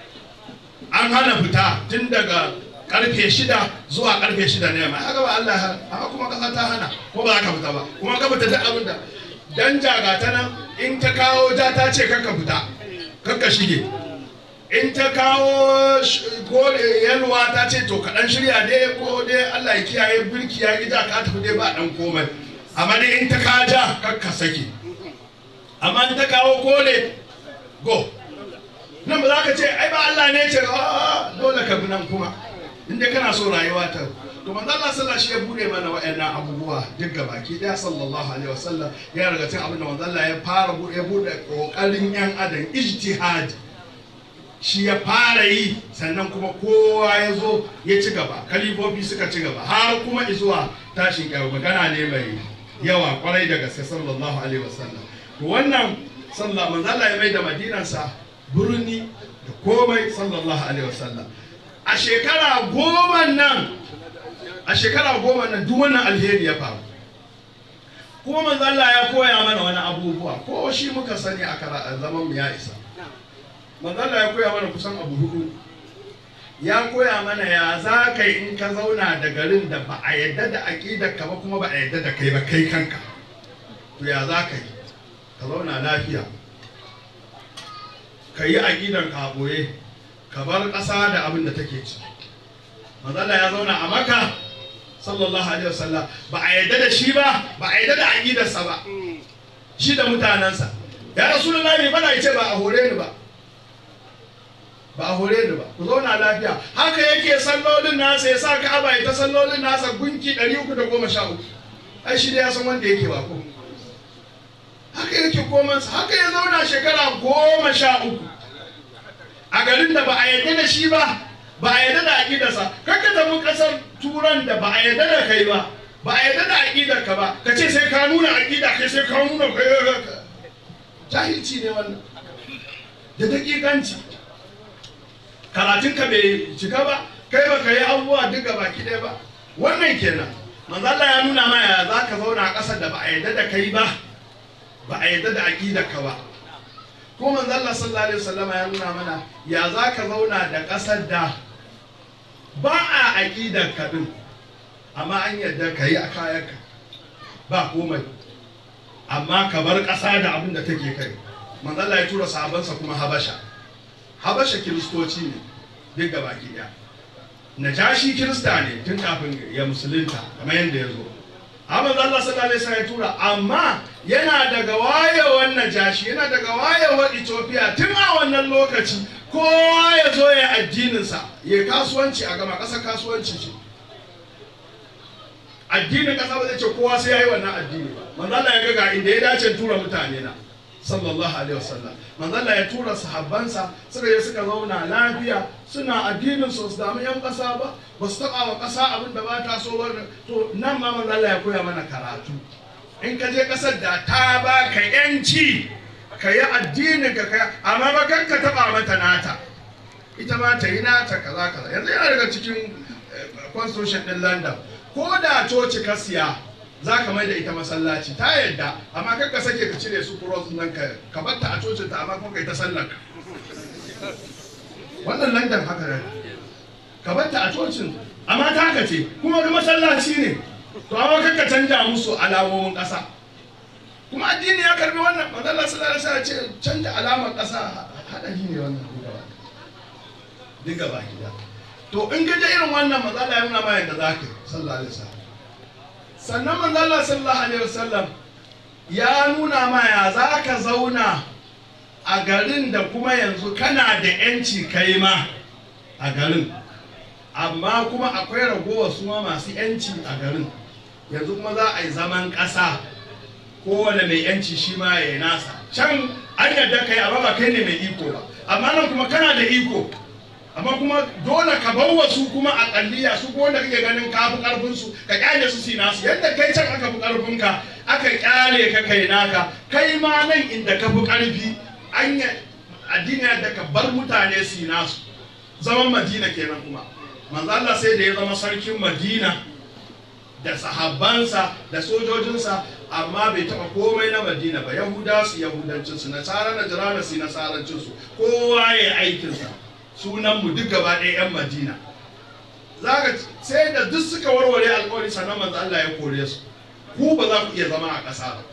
an hana fita tun daga karfe shida zuwa karfe shida ne mai haka ba Allah ya hana kuma ƙasa ta hana ko ba za ka fita ba kuma ka fita duk abin da dan jaga ta nan in ta kawo ja ta ce kakka fita kakka shige in ta kawo ko yalwa ta ce to kaɗan shirya dai ko dai Allah ya kiyaye birki ya gida ka tafi dai ba ɗan komai amma dai in ta kaja kakka sake amma in ta kawo kole go nan ba za ka ce ai ba Allah ne ce dole ka bi nan kuma in dai kana so rayuwa ta to manzo Allah sallallahu shi ya bude mana wayannan abubuwa duk gabaki daya sallallahu alaihi wasallam ya riga cin abin da manzo Allah ya fara bude ya bude kokarin yan adam ijtihad shi ya fara yi sannan kuma kowa ya zo ya ci gaba kalifofi suka ci gaba har kuma izuwa tashin kyawu magana ne mai yawa kwarai da gaske sallallahu alaihi wasallam to wannan sallallahu manzo Allah ya mai da madinansa birni da komai sallallahu alaihi wasallam a shekara goma nan a shekara goma nan duk wannan alheri ya faru kuma manzo Allah ya koya mana wani abubuwa ko shi muka sani a zaman mu ya isa manzo Allah ya koya mana kusan abu hudu ya koya mana ya za ka yi in ka zauna da garin da ba a yadda da aƙidar ka ba kuma ba a yadda da kai ba kai kanka to ya za ka yi ka zauna lafiya ka yi aƙidar ka ɓoye ka bar ƙasa da abin da take ci manzala ya zauna a maka sallallahu alaihi wasallam ba a yadda da shi ba ba a yadda da aƙidarsa ba shi da mutanensa ya rasulullahi bana ya ce ba a hore ni ba ba a hore ni ba ku zauna lafiya haka yake sallolin nasa ya sa ka'aba ya ta sallolin nasa gunki 313 ai shi da ya san wanda yake ba ko haka yake komansa haka ya zauna shekara goma sha uku a garin da ba a yarda da shi ba ba a yarda da aƙidarsa kakka tafi ƙasar turan da ba a yarda da kai ba ba a yarda da aƙidar ka ba ka ce sai ka nuna aƙida kai sai ka nuna kai jahilci ne wannan da daƙiƙanci karatun ka bai cika ba kai ba ka yi abubuwa duk gaba ki ɗaya ba wannan kenan manzo Allah ya nuna ma ya za ka zauna a ƙasar da ba a yarda da kai ba ba a yarda da aƙidar ka ba ko manzo Allah sallallahu alaihi wasallama ya nuna mana ya za ka zauna da ƙasar da ba a aƙidar ka din amma an yarda ka yi a kayanka ba komai amma ka bar ƙasa da abin da take kai manzo Allah ya tura sahabansa kuma Habasha Habasha kiristoci ne duk gaba ɗaya Najashi kirista ne tun kafin ya musulunta kamar yadda ya zo amma Allah sallallahu alaihi wasallam ya tura amma yana daga wayewar Najashi yana daga wayewar Ethiopia tun a wannan lokaci kowa ya zo ya addininsa ya kasuwanci a gama ƙasar kasuwanci ce addinin ƙasa ba zai ce kowa sai ya yi wannan addini ba manzo Allah ya ga ga inda ya dace tura mutane na sallallahu alaihi wasallam manzo Allah ya tura sahabbansa suka je suka zauna lafiya suna addinin su su damu yan ƙasa ba ba su taɓa wa ƙasa abin da ba ta so ba to nan ma manzo Allah ya koya mana karatu in ka je ƙasar da ta ba ka yanci ka yi addinin ka kai amma ba kan ka taɓa mata nata ita ma ta yi nata kaza kaza yanzu yana daga cikin constitution din London ko da coci ka siya za ka mai da ita masallaci ta yadda amma kan ka sake ka cire su cross nan ka ka batta a cocin ta amma kuma kai ta sallar ka wannan London haka ne ka batta a cocin amma ta ka ce kuma ga masallaci ne to amma kan ka canja musu alamomin ƙasa kuma addini ya karbi wannan manzon Allah sallallahu alaihi wasallam ce canja alamar ƙasa hadari ne wannan duk gaba gida to in ga irin wannan manzon Allah ya nuna ma yadda zaka yi sallallahu alaihi wasallam sannan manzon Allah sallallahu alaihi wasallam ya nuna ma ya zaka zauna a garin da kuma yanzu kana da yanci kai ma a garin amma kuma akwai ragowa su ma masu yanci a garin yanzu kuma za a yi zaman ƙasa kowane mai yanci shi ma ya yi nasa can an yadda kai amma ba kai ne mai iko ba amma nan kuma kana da iko amma kuma dole ka bar wasu kuma a kalliya su ko wanda kake ganin ka fi karfin su ka kyale su si nasu yadda kai can aka fi karfin ka aka kyale ka kai naka kai ma nan inda ka fi karfi an addini da ka bar mutane su nasu zaman madina kenan kuma manzo Allah sai da ya zama sarkin madina da sahabbansa da sojojinsa amma bai taba komai na madina ba yahuda su yahudancinsu nasara na jirana su nasarancinsu kowa ya aikinsa sunan mu duk gaba ɗaya 'yan madina zaka sai da duk suka warware alkawari sannan manzo Allah ya kore su ku ba za ku iya zama a ƙasa ba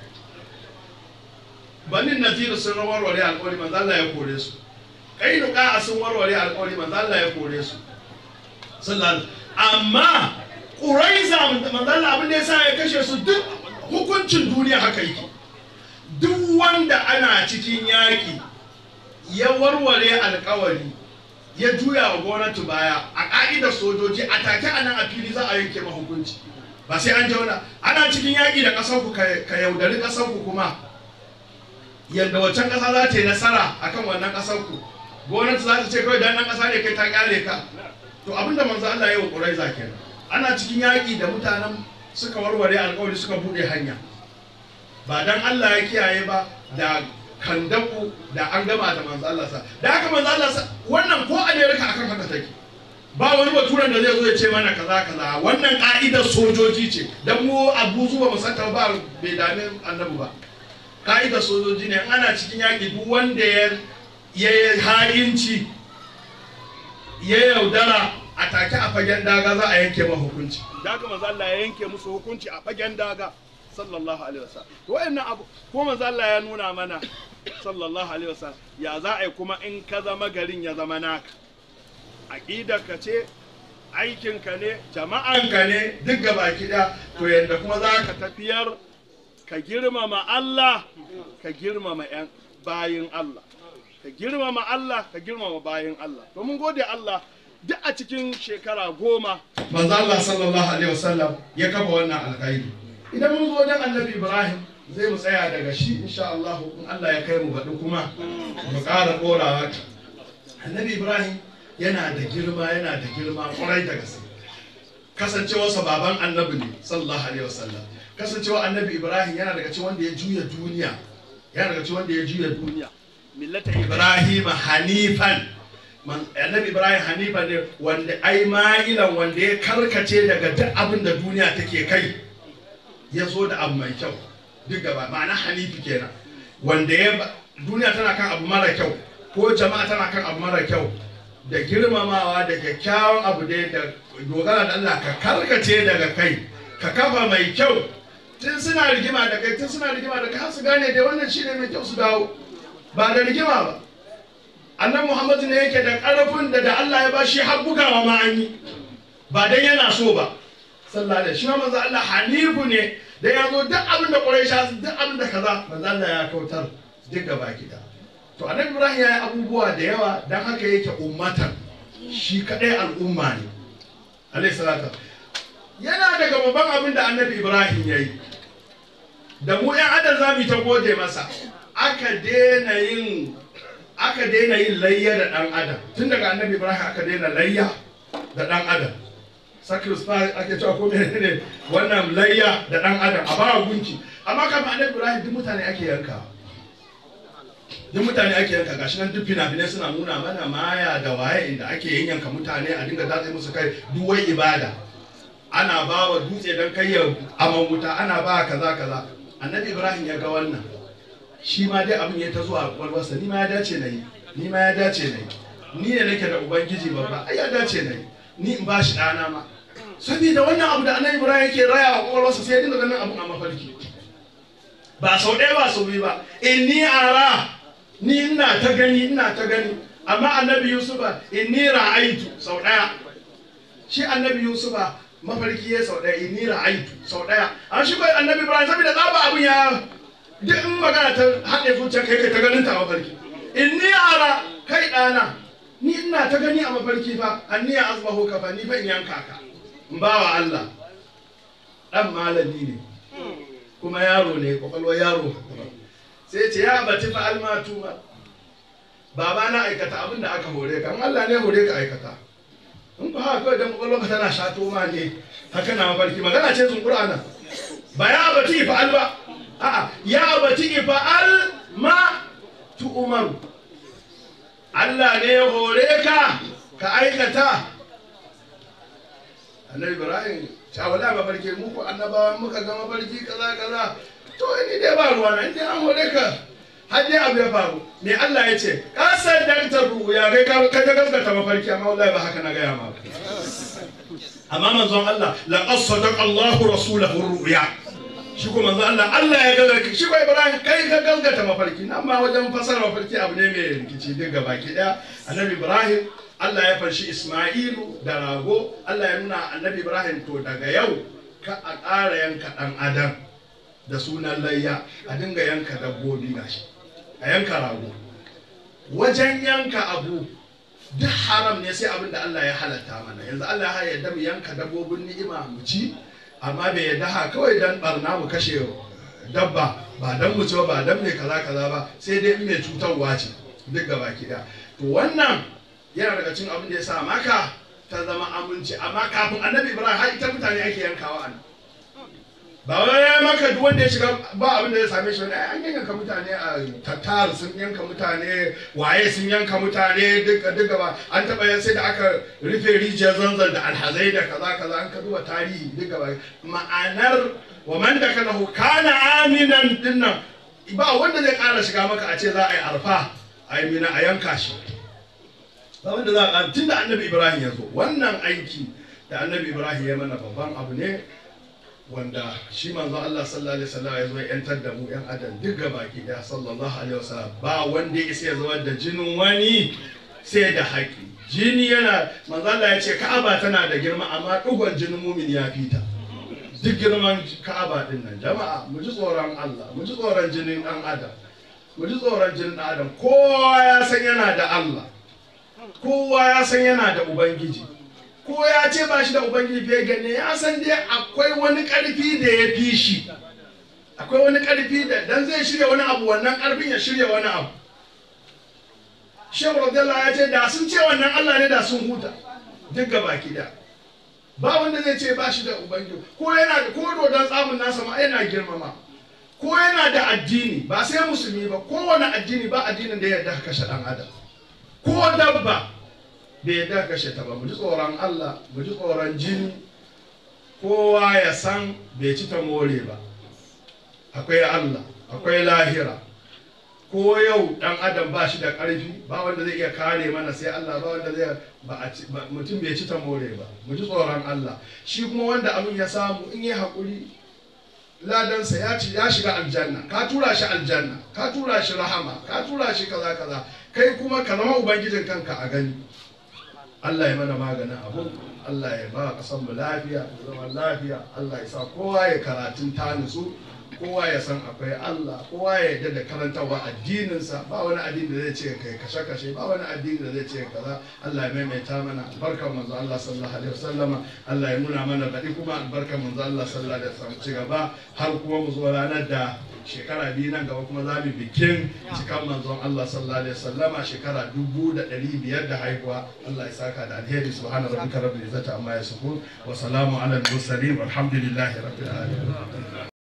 banin naziru sun warware alkawari manzo Allah ya kore su kainuka sun warware alkawari manzo Allah ya kore su sallallahu amma ƙuraiza manzala abin da ya sa ya kashe su duk hukuncin duniya haka yake duk wanda ana cikin yaƙi ya warware alkawari ya juya wa gwamnati baya a ƙa'idar sojoji a take a nan a fili za a yanke ma hukunci ba sai an jauna ana cikin yaƙi da ƙasar ku ka yaudari ƙasar ku kuma yadda waccan ƙasa za ta yi nasara akan wannan ƙasar ku gwamnati za ta ce kawai dan nan ƙasa ne kai ta ƙyale ka to abinda manzo Allah ya yi wa ƙuraiza kenan ana cikin yaƙi da mutanen suka warware alƙawari suka buɗe hanya ba dan Allah ya kiyaye ba da kandaku da an gama da manzo Allah sa da haka manzo Allah sa wannan ko America akan haka take ba wani baturen da zai zo ya ce mana kaza kaza wannan ka'idar sojoji ce dan mu abu zuwa mu santa ba bai dame annabi ba ka'idar sojoji ne ana cikin yaƙi duk wanda ya ya ha'inci ya yaudara a take a fagen daga za a yanke ma hukunci da haka manzo Allah ya yanke musu hukunci a fagen daga sallallahu alaihi wasallam to wayannan abu ko manzo Allah ya nuna mana sallallahu alaihi wasallam ya za a yi kuma in ka zama garin ya zama naka aqidar ka ce aikin ka ne jama'an ka ne duk gaba kida to yanda kuma za ka tafiyar ka girmama Allah ka girmama yan bayin Allah ka girmama Allah ka girmama bayin Allah to mun gode Allah duk a cikin shekara goma manzo Allah sallallahu alaihi wasallam ya kafa wannan alkhairi idan mun zo wajen annabi Ibrahim zai mu tsaya daga shi insha Allah in Allah ya kai mu baɗi kuma mu ƙara ɗorawa annabi Ibrahim yana da girma yana da girma ƙwarai da gaske kasancewarsa baban annabi ne sallallahu alaihi wasallam kasancewa annabi Ibrahim yana daga cikin wanda ya juya duniya yana daga cikin wanda ya juya duniya millata Ibrahim hanifan annabi ibrahim hanifa ne wanda ai ma'ilan wanda ya karkace daga duk abin da duniya take kai ya zo da abu mai kyau duk gaba ma'ana hanifi kenan wanda ya duniya tana kan abu mara kyau ko jama'a tana kan abu mara kyau da girmamawa da kyakkyawan abu dai da dogara da Allah ka karkace daga kai ka kafa mai kyau tun suna rigima da kai tun suna rigima da kai har su gane dai wannan shine mai kyau su dawo ba da rigima ba annan muhammadu ne yake da ƙarfin da da Allah ya ba shi har bugawa ma an yi ba dan yana so ba sallallahu alaihi shi ma manzo Allah hanifu ne da ya zo duk abin da quraisha duk abin da kaza manzo Allah ya kautar duk gaba gida to annabi ibrahim ya yi abubuwa da yawa dan haka yake ummatan shi kadai al'umma ne alayhi salatu yana daga babban abin da annabi ibrahim ya yi da mu yan adam za mu ta gode masa aka daina yin aka daina yin layya da dan adam tun daga annabi ibrahim aka daina layya da dan adam sacrifice ake cewa ko menene wannan layya da dan adam a bawa gunki amma kafin annabi ibrahim duk mutane ake yanka duk mutane ake yanka gashi nan duk fina-finai suna nuna mana maya da waye inda ake yanyanka mutane a dinga datse musu kai duwai ibada ana ba wa dutse don kai ya aman wuta ana ba kaza kaza annabi ibrahim ya ga wannan shi ma dai abin ya ta zuwa kwalwarsa ni ma ya dace na yi ni ma ya dace na yi ni ne nake da ubangiji babba ai ya dace na yi ni in ba shi ɗana ma saboda wannan abu da annabi ibrahim yake raya wa kwakwalwarsa sai ya dinga ganin abun a mafarki ba sau ɗaya ba sau biyu ba inni ara ni ina ta gani ina ta gani amma annabi yusufa inni ra'aitu sau ɗaya shi annabi yusufa mafarki ya sau ɗaya inni ra'aitu sau ɗaya an shi kai annabi ibrahim saboda tsaba abun ya duk in magana ta haɗe zuciya kai kai ta ganin ta a mafarki inni ara kai ɗana ni ina ta gani a mafarki fa anni ya azbahu ka fa ni fa in yanka ka in ba wa Allah dan malami ne kuma yaro ne kwakwalwar yaro sai ce ya bati fa almatu ma baba na aikata abin da aka hore ka in Allah ne hore ka aikata in ba haka kawai dan kwakwalwar ka tana shato ma ne haka na mafarki magana ce sun qur'ana ba ya bati fa al ba a'a ya bati fa al ma tu umaru Allah ne ya hore ka ka aikata annabi ibrahim ta wala mafarki mu ko annabawa muka ga mafarki kaza kaza to ni dai ba ruwa na inda an hore ka har dai abu ya faru me Allah ya ce ka saddanta ruya kai ka ka gaskata mafarki amma wallahi ba haka na gaya ma amma manzon Allah laqad sadaqa Allahu rasulahu ruya shi ko manzon Allah Allah ya gaskata shi ko Ibrahim kai ka gaskata mafarki nan ma wajen fasara mafarki abu ne mai rikici duk gabaki daya annabi Ibrahim Allah ya farshi Ismailu da rago Allah ya nuna annabi Ibrahim to daga yau ka a ƙara yanka ɗan adam da sunan layya a dinga yanka dabbobi gashi a yanka rago wajen yanka abu duk haram ne sai abin da Allah ya halatta mana yanzu Allah ya yarda mu yanka dabbobin ni'ima mu ci amma bai yarda ha kawai dan barna mu kashe dabba ba dan mu ci ba dan mai kaza kaza ba sai dai in mai cutarwa ce duk gaba ki to wannan yana daga cikin abin da ya sa maka ta zama aminci amma kafin annabi ibrahim har ita mutane ake yankawa an ba wai ya maka duk wanda ya shiga ba abin da ya same shi wani an yanka mutane a tattar sun yanka mutane waye sun yanka mutane duka duka ba an taba yan sai da aka rufe rijiyar zanzan da alhazai da kaza kaza an ka duba tarihi duka ba ma'anar wa man da kana kana aminan dinnan ba wanda zai kara shiga maka a ce za a yi arfa a yi mina a yanka shi ba wanda za a tun da annabi ibrahim ya zo wannan aiki da annabi ibrahim ya mana babban abu ne wanda shi manzo Allah sallallahu alaihi wasallam ya zo ya yantar da mu yan adam duk gabaki daya sallallahu alaihi wasallam ba wanda ya isa ya zubar da jinin wani sai da haƙi jini yana manzo Allah ya ce Ka'aba tana da girma amma dugon jinin mumin ya fita duk girman Ka'aba din nan jama'a mu ji tsoron Allah mu ji tsoron jinin dan adam mu ji tsoron jinin dan adam kowa ya san yana da Allah kowa ya san yana da ubangiji ko ya ce ba shi da ubangiji fiye gane ya san dai akwai wani karfi da ya fi shi akwai wani karfi da dan zai shirya wani abu wannan karfin ya shirya wani abu shehu radiyallahu ya ce da sun ce wannan allah ne da sun huta duk gaba da ba wanda zai ce ba shi da ubangiji ko yana da ko dodon tsamin nasa ma yana girmama ko yana da addini ba sai musulmi ba kowane addini ba addinin da ya yarda kashe dan adam ko dabba bai yarda kashe ta ba mu ji tsoron Allah mu ji tsoron jini kowa ya san bai ci ta more ba akwai Allah akwai lahira ko yau dan adam ba shi da ƙarfi ba wanda zai iya kare mana sai Allah ba wanda zai ba mutum bai ci ta more ba mu ji tsoron Allah shi kuma wanda abin ya samu in yi haƙuri ladansa ya ci ya shiga aljanna ka tura shi aljanna ka tura shi rahama ka tura shi kaza kaza kai kuma ka zama ubangijin kanka a gani Allah ya mana maganin abu Allah ya ba ƙasar mu lafiya da zaman lafiya Allah ya sa kowa ya karatun ta nutsu kowa ya san akwai Allah kowa ya yarda da karantarwa addininsa ba wani addini da zai ce kai kashe kashe ba wani addini da zai ce kaza Allah ya maimaita mana albarkar manzo Allah sallallahu alaihi wasallama Allah ya nuna mana baɗi kuma albarkar manzo Allah sallallahu alaihi wasallam ci gaba har kuma mu zo ranar da shekara biyu nan gaba kuma za mu bikin cikan manzon Allah sallallahu alaihi wasallama shekara dubu da ɗari biyar da haihuwa Allah ya saka da alheri subhana rabbika rabbil izzati amma yasifun wa salamu ala al mursalin walhamdulillahi rabbil alamin